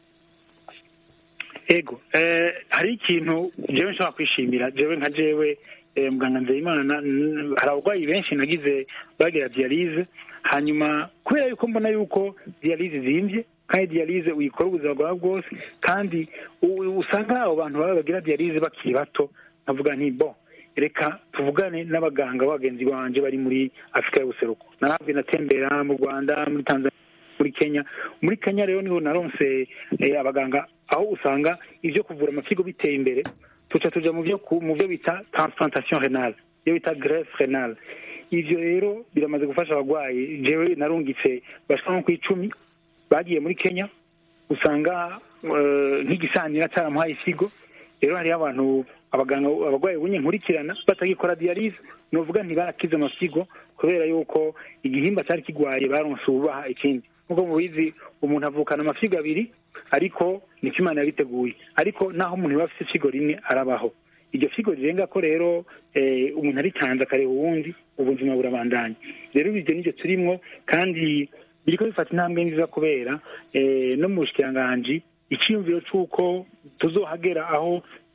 ego eh, hari ikintu jewe nshobora kwishimira jewe nka jewe eh, muganga nzeyimana n- hari abarwayi benshi nagize bagira dialize hanyuma kubera yuko mbona yuko dialize zimvye kandi dialize uyikora ubuzima bwawe bwose kandi u- usanga abo bantu baba bagira dialize bakiri bato nkavuga nti bo reka tuvugane n'abaganga bagenzi banje bari muri afurika y'ubuseruko naravuye natembera mu rwanda muri tanzania muri kenya muri kenya rero niho naronse eh, abaganga aho usanga ivyo kuvura amafyigo biteye imbere tuca tuja mu vyo ku- mu vyo bita transplantation renale iyo bita greffe renale ivyo rero biramaze gufasha abagwayi jewe narungitse bashika nko kw'icumi bagiye muri kenya usanga eh, nk'igisanira caramuhaye ifigo rero hariho abantu abaganga abagwayi bunye nkurikirana batagikora dialize novuga ntibarakize amafyigo kubera yuko igihimba cari kigwaye baronse ububaha ikindi nk'uko mubizi umuntu avukana amafyigo abiri ariko niko imana yabiteguye ariko naho umuntu yaba afite ifigo rimwe arabaho iryo figo rirenga ko rero eh, umuntu aritanze akareba uwundi ubuzima burabandanya rero ibyo nivyo turimwo kandi biriko bifata intambwe nziza kubera eh, no mu bushikiranganji iciyumviro c'uko tuzohagera aho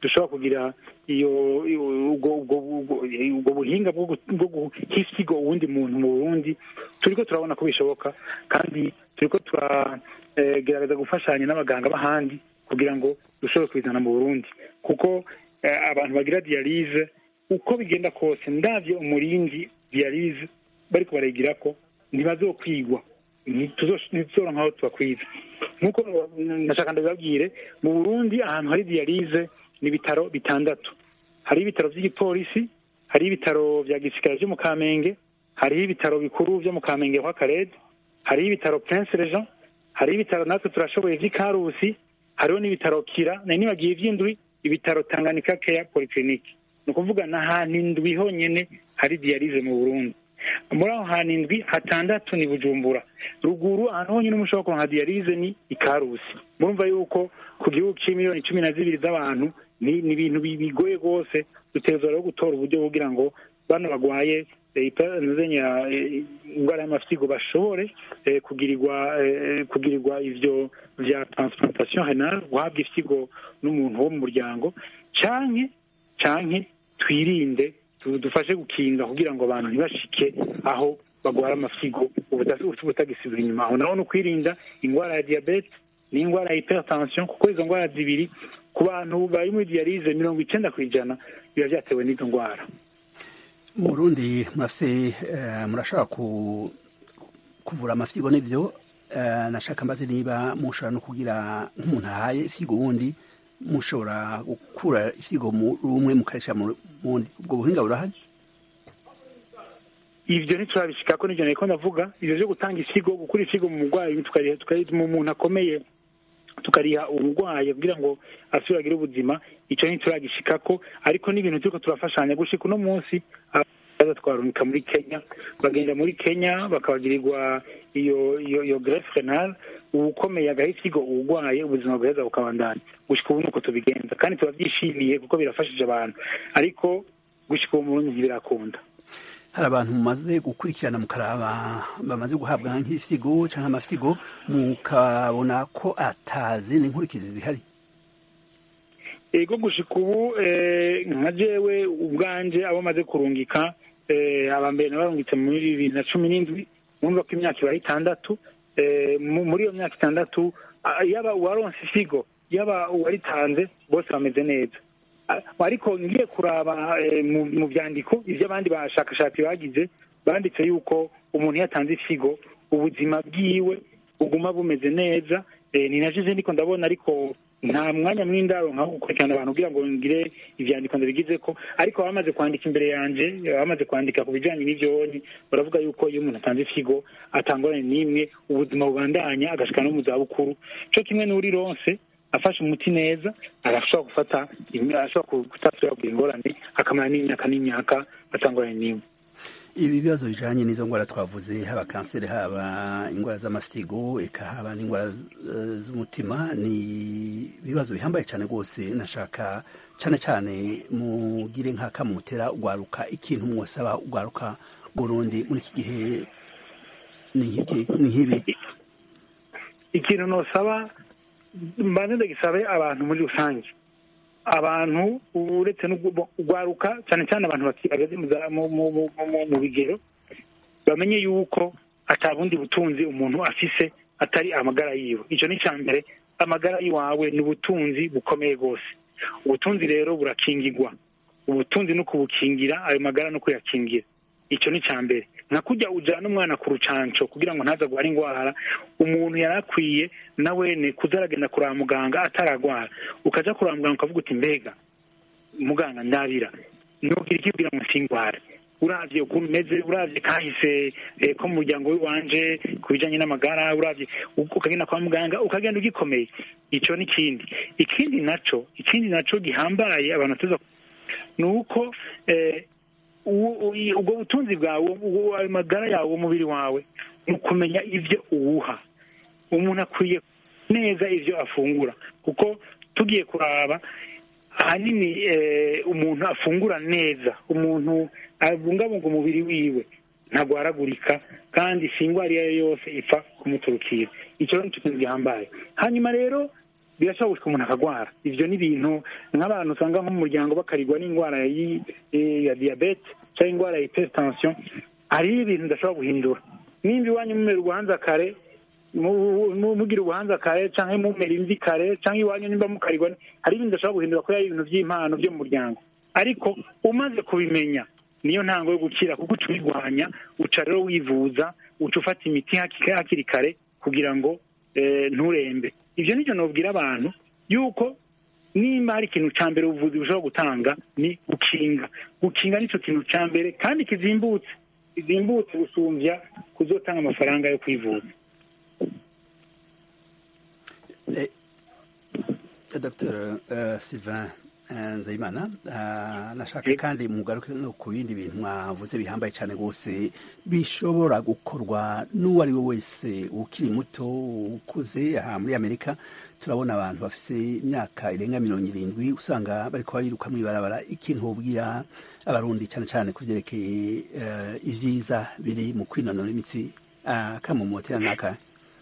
dushobora kugira iyo iyo- ubwo ubwo ubwo- ubwo buhinga bwo gu- bwo guha ifyigo uwundi muntu mu burundi turiko turabona ko bishoboka kandi turiko turagerageza gufashanya n'abaganga b'ahandi kugira ngo dushobore kubizana mu burundi kuko eh, abantu bagira diyalize uko bigenda kose ndavye umuringi diyalize bariko barayigirako ntibazokwigwa ntituzoronka aho tubakwiza nk'uko ndashaka ndabibabwire mu burundi ahantu hari diyalize ni ibitaro bitandatu hari ibitaro by'igipolisi hari ibitaro bya gisirikare byo mu kamenge hariho ibitaro bikuru byo mu kamenge kwa karede hariho ibitaro prince regent hariho ibitaro natwe turashoboye vy'i karusi hariho n'ibitaro kira nari nibagiye ivy'indwi ibitaro tanganyika care polyclinic ni ukuvuga ni ahantu indwi honyene hari diyalize mu burundi muri aho hantu indwi hatandatu ni bujumbura ruguru ahantu honyine mushobora kuronka diyalize ni ikarusi murumva yuko ku gihugu c'imiliyoni cumi na zibiri z'abantu ni ni ibintu bi- bigoye rwose dutegerezwa rero gutora uburyo kugira ngo bano bagwaye eh, ipa- nzenya, eh, indwara y'amafyigo bashobore eh, kugirirwa eh, kugirirwa ivyo vya transplantation renal guhabwa ifyigo n'umuntu wo mu muryango canke canke twirinde tu- dufashe gukinga kugira ngo abantu ntibashike aho bagwara amafyigo ubuta- ubutagisubira inyuma aho naho ni ukwirinda indwara ya diyabete n'indwara ya hypertension kuko izo ndwara zibiri ku bantu bari muri diyalize mirongo icenda ku ijana biba vyatewe n'izo ndwara mu burundi murafise eh, murashobora ku- kuvura amafyigo n'ivyo eh, nashaka mbaze niba mushobora no kugira nk'umuntu ahaye ifyigo wundi mushobora gukura ifyigo mu rumwe mukarisha mu wundi ubwo buhinga burahari ivyo ntiturabishikako nivyo nariko ndavuga ivyo vyo gutanga ifigo gukura ifigo mu murwayi tukariha tukariha mu muntu akomeye tukariha umurwayi kugira ngo asubire agire ubuzima ico ntituragishikako ariko n'ibintu turiko turafashanya gushika uno munsi abaza twarungika muri kenya bagenda muri kenya bakabagirirwa iyo iyo iyo greffe renal uwukomeye agaha ifigo uwurwaye ubuzima bweza bukabandanya gushika ubu nuko tubigenza kandi turavyishimiye kuko birafashije abantu ariko gushika ubu mu Burundi ntibirakunda hari abantu mumaze gukurikirana mukaraba bamaze guhabwa nk'ifyigo canke amafyigo mukabona ko atazindi nkurikizi zihari ego gushika ubu eh, nka jewe ubwanje abo maze kurungika eh, aba mbere nabarungitse muri bibiri na cumi n'indwi mwumva ko imyaka ibaye itandatu eh, mu- muri iyo myaka itandatu ah, yaba uwaronse ifigo yaba uwaritanze bose bameze neza Ah, ariko ngiye kuraba eh, mu- mu vyandiko ivyo abandi bashakashatsi bagize banditse yuko umuntu iyo atanze ifigo ubuzima bwiwe buguma bumeze neza eh, ni naje ndiko ndabona ariko nta mwanya mw'indaro nka gukurikirana abantu kugira ngo ngire ivyandiko ndabigize ko ariko bamaze kwandika imbere yanje bamaze kwandika ku bijanye n'ivyoni baravuga yuko iyo umuntu atanze ifigo atangorane n'imwe ubuzima bubandanya agashika no mu zabukuru co kimwe n'uri ronse afashe umuti neza arashobora gufata arashobora kutasubira kugira ingorane akamara n'imyaka n'imyaka atangorane n'imwe ibi bibazo bijanye n'izo ngwara twavuze haba kanseri haba ingwara z'amafyigo eka haba n'ingwara eh, z'umutima ni ibibazo bihambaye cyane rwose nashaka cyane cyane mugire nk'aka mutera ugwaruka ikintu mwosaba ugwaruka burundi muri iki gihe ni nk'iki ni nk'ibi ikintu nosaba mbanze ndagisabe abantu muri rusange abantu uretse no ugwaruka cyane cyane abantu bageze mu za- mu- mu- mu- mu- mu bigero bamenye yuko ata bundi butunzi umuntu afise atari amagara yiwe icyo ni icya mbere amagara y'iwawe ni ubutunzi bukomeye rwose ubutunzi rero burakingirwa ubutunzi no kubukingira ayo magara no kuyakingira icyo ni icya mbere nka kujya ujyana umwana ku rucanco kugira ngo ntaza guhara indwara umuntu yari akwiye na wene kuzaragenda kuraba muganga ataragwara ukaja kuraba muganga ukavuga uti mbega muganga ndabira nubwira iki kugira ngo singware uravye ukuntu umeze uravye kahise eh, ko mu muryango w'iwanje ku bijanye n'amagara uravye u- ukagenda kwa muganga ukagenda ugikomeye ico ni kindi ikindi naco ikindi naco gihambaye abantu tuza ni uko eh, u- u- ubwo butunzi bwawe ubwo- ayo magara yawe umubiri wawe ni ukumenya ivyo uwuha umuntu akwiye neza ivyo afungura kuko tugiye kuraba ahanini eh, umuntu afungura neza umuntu abungabunga umubiri wiwe ntagwaragurika kandi si indwara iyo ari yo yose ipfa kumuturukira icyo ni ikintu gihambaye hanyuma rero birashobora gushika umuntu akagwara ivyo ni ibintu nk'abantu usanga nko mu muryango bakarigwa n'indwara yi- eh, ya diyabete cyangwa indwara ya hypertension hariho ibintu udashobora guhindura nimba iwanyu mumera ubuhanza kare mu- mu- mugira ubuhanza kare canke mumera imvi kare canke iwanyu nimba mukarigwa ni- hari ibintu udashobora guhindura kubera ari ibintu vy'impano vyo mu muryango ariko umaze kubimenya niyo ntango yo gukira kuko uca ubirwanya uca rero wivuza uca ufata imiti haki- hakiri kare kugira ngo eh, nturembe ivyo nivyo nobwira abantu yuko nimba hari ikintu ca mbere ubuvuzi bushobora gutanga ni gukinga gukinga nico kintu ca mbere kandi kizimbutse kizimbutse gusumvya kuzotanga amafaranga yo kwivuza Eh, Dr uh, Sylvain uh, Nzeyimana uh, nashaka kandi mugaruke no ku bindi bintu mwavuze bihambaye cyane rwose bishobora gukorwa n'uwo ari we wese ukiri muto ukuze aha muri Amerika turabona abantu bafise imyaka irenga mirongo irindwi usanga bariko bariruka mw'ibarabara ikintu wobwira abarundi cyane cyane ku vyerekeye uh, ivyiza biri mu kwinonora imitsi uh, kamumotera n'akahe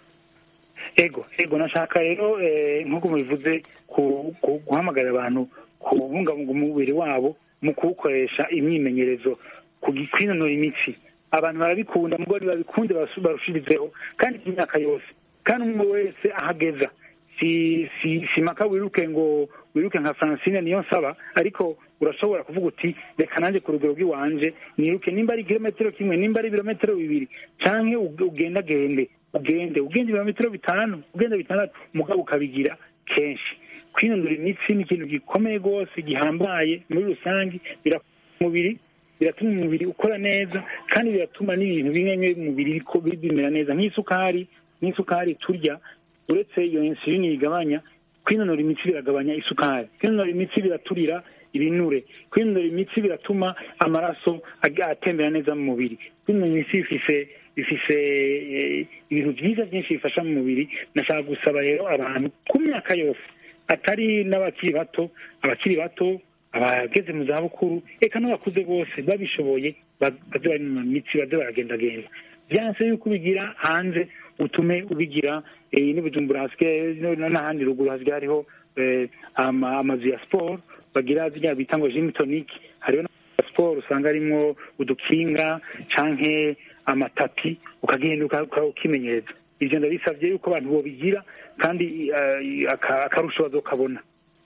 ego ego nashaka rero eh, nk'uko mubivuze ku- ku- guhamagarira abantu kubungabunga umubiri wabo mu kuwukoresha imyimenyerezo ku gi- kwinonora imitsi abantu barabikunda mugabo ntibabikunde basu- barushirizeho kandi imyaka yose kandi umwe wese ahageza si si si maka wiruke ngo wiruke nka francine niyo nsaba ariko urashobora kuvuga uti reka nanjye ku rugero rw'iwanje niruke nimba ari ikirometero kimwe nimba ari ibirometero bibiri canke ug- ugendagende ugende ugende ibirometero bitanu ugende bitandatu mugabo ukabigira kenshi kwinonora imitsi ni ikintu gikomeye rwose gihambaye muri rusange birakora umubiri biratuma umubiri ukora neza kandi biratuma n'ibintu bimwe bimwe mu mubiri biko- bimera neza nk'isukari nk'isukari turya uretse iyo insulini yigabanya kwinonora imitsi biragabanya isukari kwinonora imitsi biraturira ibinure kwinonora imitsi biratuma amaraso ag- atembera neza mu mubiri kwinonora imitsi bifise bifise eh, ibintu byiza byinshi bifasha mu mubiri nashaka gusaba rero abantu ku myaka yose atari n'abakiri bato abakiri bato abageze mu zabukuru eka n'abakuze bose babishoboye ba- baze barinonora imitsi baze baragendagenda byanse yuko ubigira hanze utume ubigira eh, n'ibujumbura hasigaye no- no- n'ahandi ruguru hasigaye hariho eh, ama- amazu ya siporo bagira ziriya bita ngo gym tonic hariho na siporo usanga harimwo udukinga canke amatapi ukagenda uka- uka- ukimenyereza ivyo ndabisavye yuko abantu bobigira kandi eh, aka- akarusho bazokabona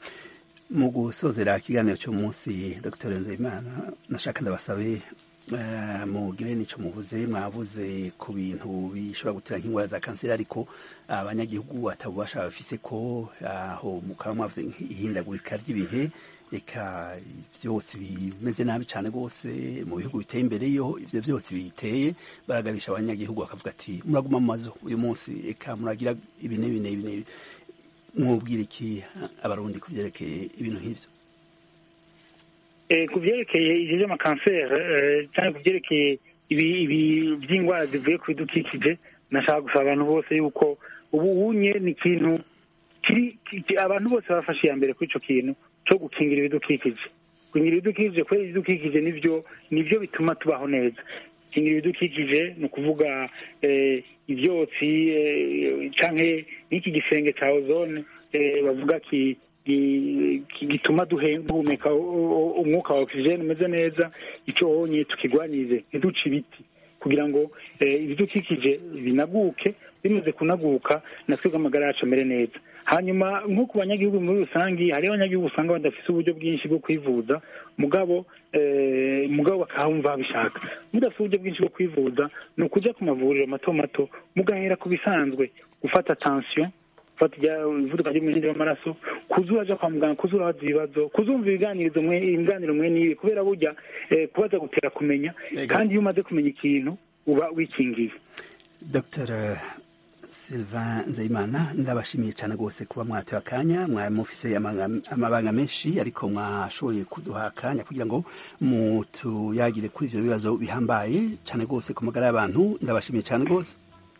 mu gusozera ikiganiro cy'umunsi dr nzeyimana nashaka ndabasabe eh, mugire n'icyo muvuze mwavuze ku bintu bishobora gutera nk'indwara za kanseri ariko abanyagihugu atabubasha bafise ko aho mukaba mwavuze ihindagurika ry'ibihe reka byose bimeze nabi cyane rwose mu bihugu biteye imbere yo ivyo byose biteye baragabisha abanyagihugu bakavuga ati muraguma mu mazu uyu munsi eka muragira ibi n'ibi n'ibi n'ibi mwubwira iki abarundi ku byerekeye ibintu nk'ibyo Eh, ku byerekeye ivyo vy'amakanseri eh, cyangwa ku byerekeye ibi ibi by'indwara zivuye ku bidukikije nashaka gusaba abantu bose yuko ubu unye ni ikintu kiri ki- abantu bose bafashe iya mbere kuri ico kintu co gukingira ibidukikije gukingira ibidukikije kubera ibidukikije nivyo nivyo bituma tubaho neza gukingira ibidukikije ni ukuvuga eh, ivyotsi eh, canke n'iki gisenge ca ozone eh, bavuga ki gi- ki- gituma duhe- duhumeka u- u- umwuka wa oxygen umeze neza icyo wonye tukigwanyirize ntiduce ibiti kugira ngo eh, ibidukikije binaguke bimaze kunaguka natwe amagara yacu amere neza hanyuma nko ku banyagihugu muri rusange hariho abanyagihugu usanga badafite uburyo bwinshi bwo kwivuza mugabo eh, mugabo bakahumva babishaka mudafite uburyo bwinshi bwo kwivuza ni ukuja ku mavuriro mato mato mugahera ku bisanzwe gufata tension gufata ijya- ivuduka ry'umuhinde w'amaraso kuza uraja kwa muganga kuza urabaza ibibazo kuzumva ibiganirizo mwe ibiganiro mwe n'ibi kubera burya eh, kubaza gutera kumenya Yego. kandi iyo umaze kumenya ikintu uba wikingiye dr sylvain nzeyimana ndabashimiye cyane rwose kuba mwatewe akanya mwari mufise amanga- amabanga menshi ariko mwashoboye kuduha akanya kugira ngo mutuyagire kuri ivyo bibazo bihambaye cyane rwose ku magara y'abantu ndabashimiye cyane rwose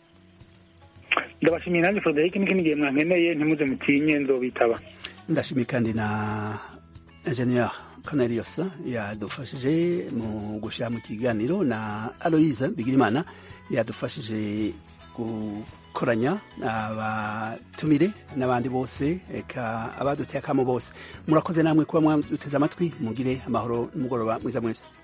ndabashimiye nanjye frederic n'ikindi gihe mwankeneye ntimuze mutinye nzobitaba ndashimiye kandi na ingenieur cornelius yadufashije mu gushyira mu kiganiro na aloise bigirimana yadufashije gu- abakoranya abatumire n'abandi bose eka abaduteye akamo bose murakoze namwe kuba mwaduteze amatwi mugire amahoro n'umugoroba mwiza mwese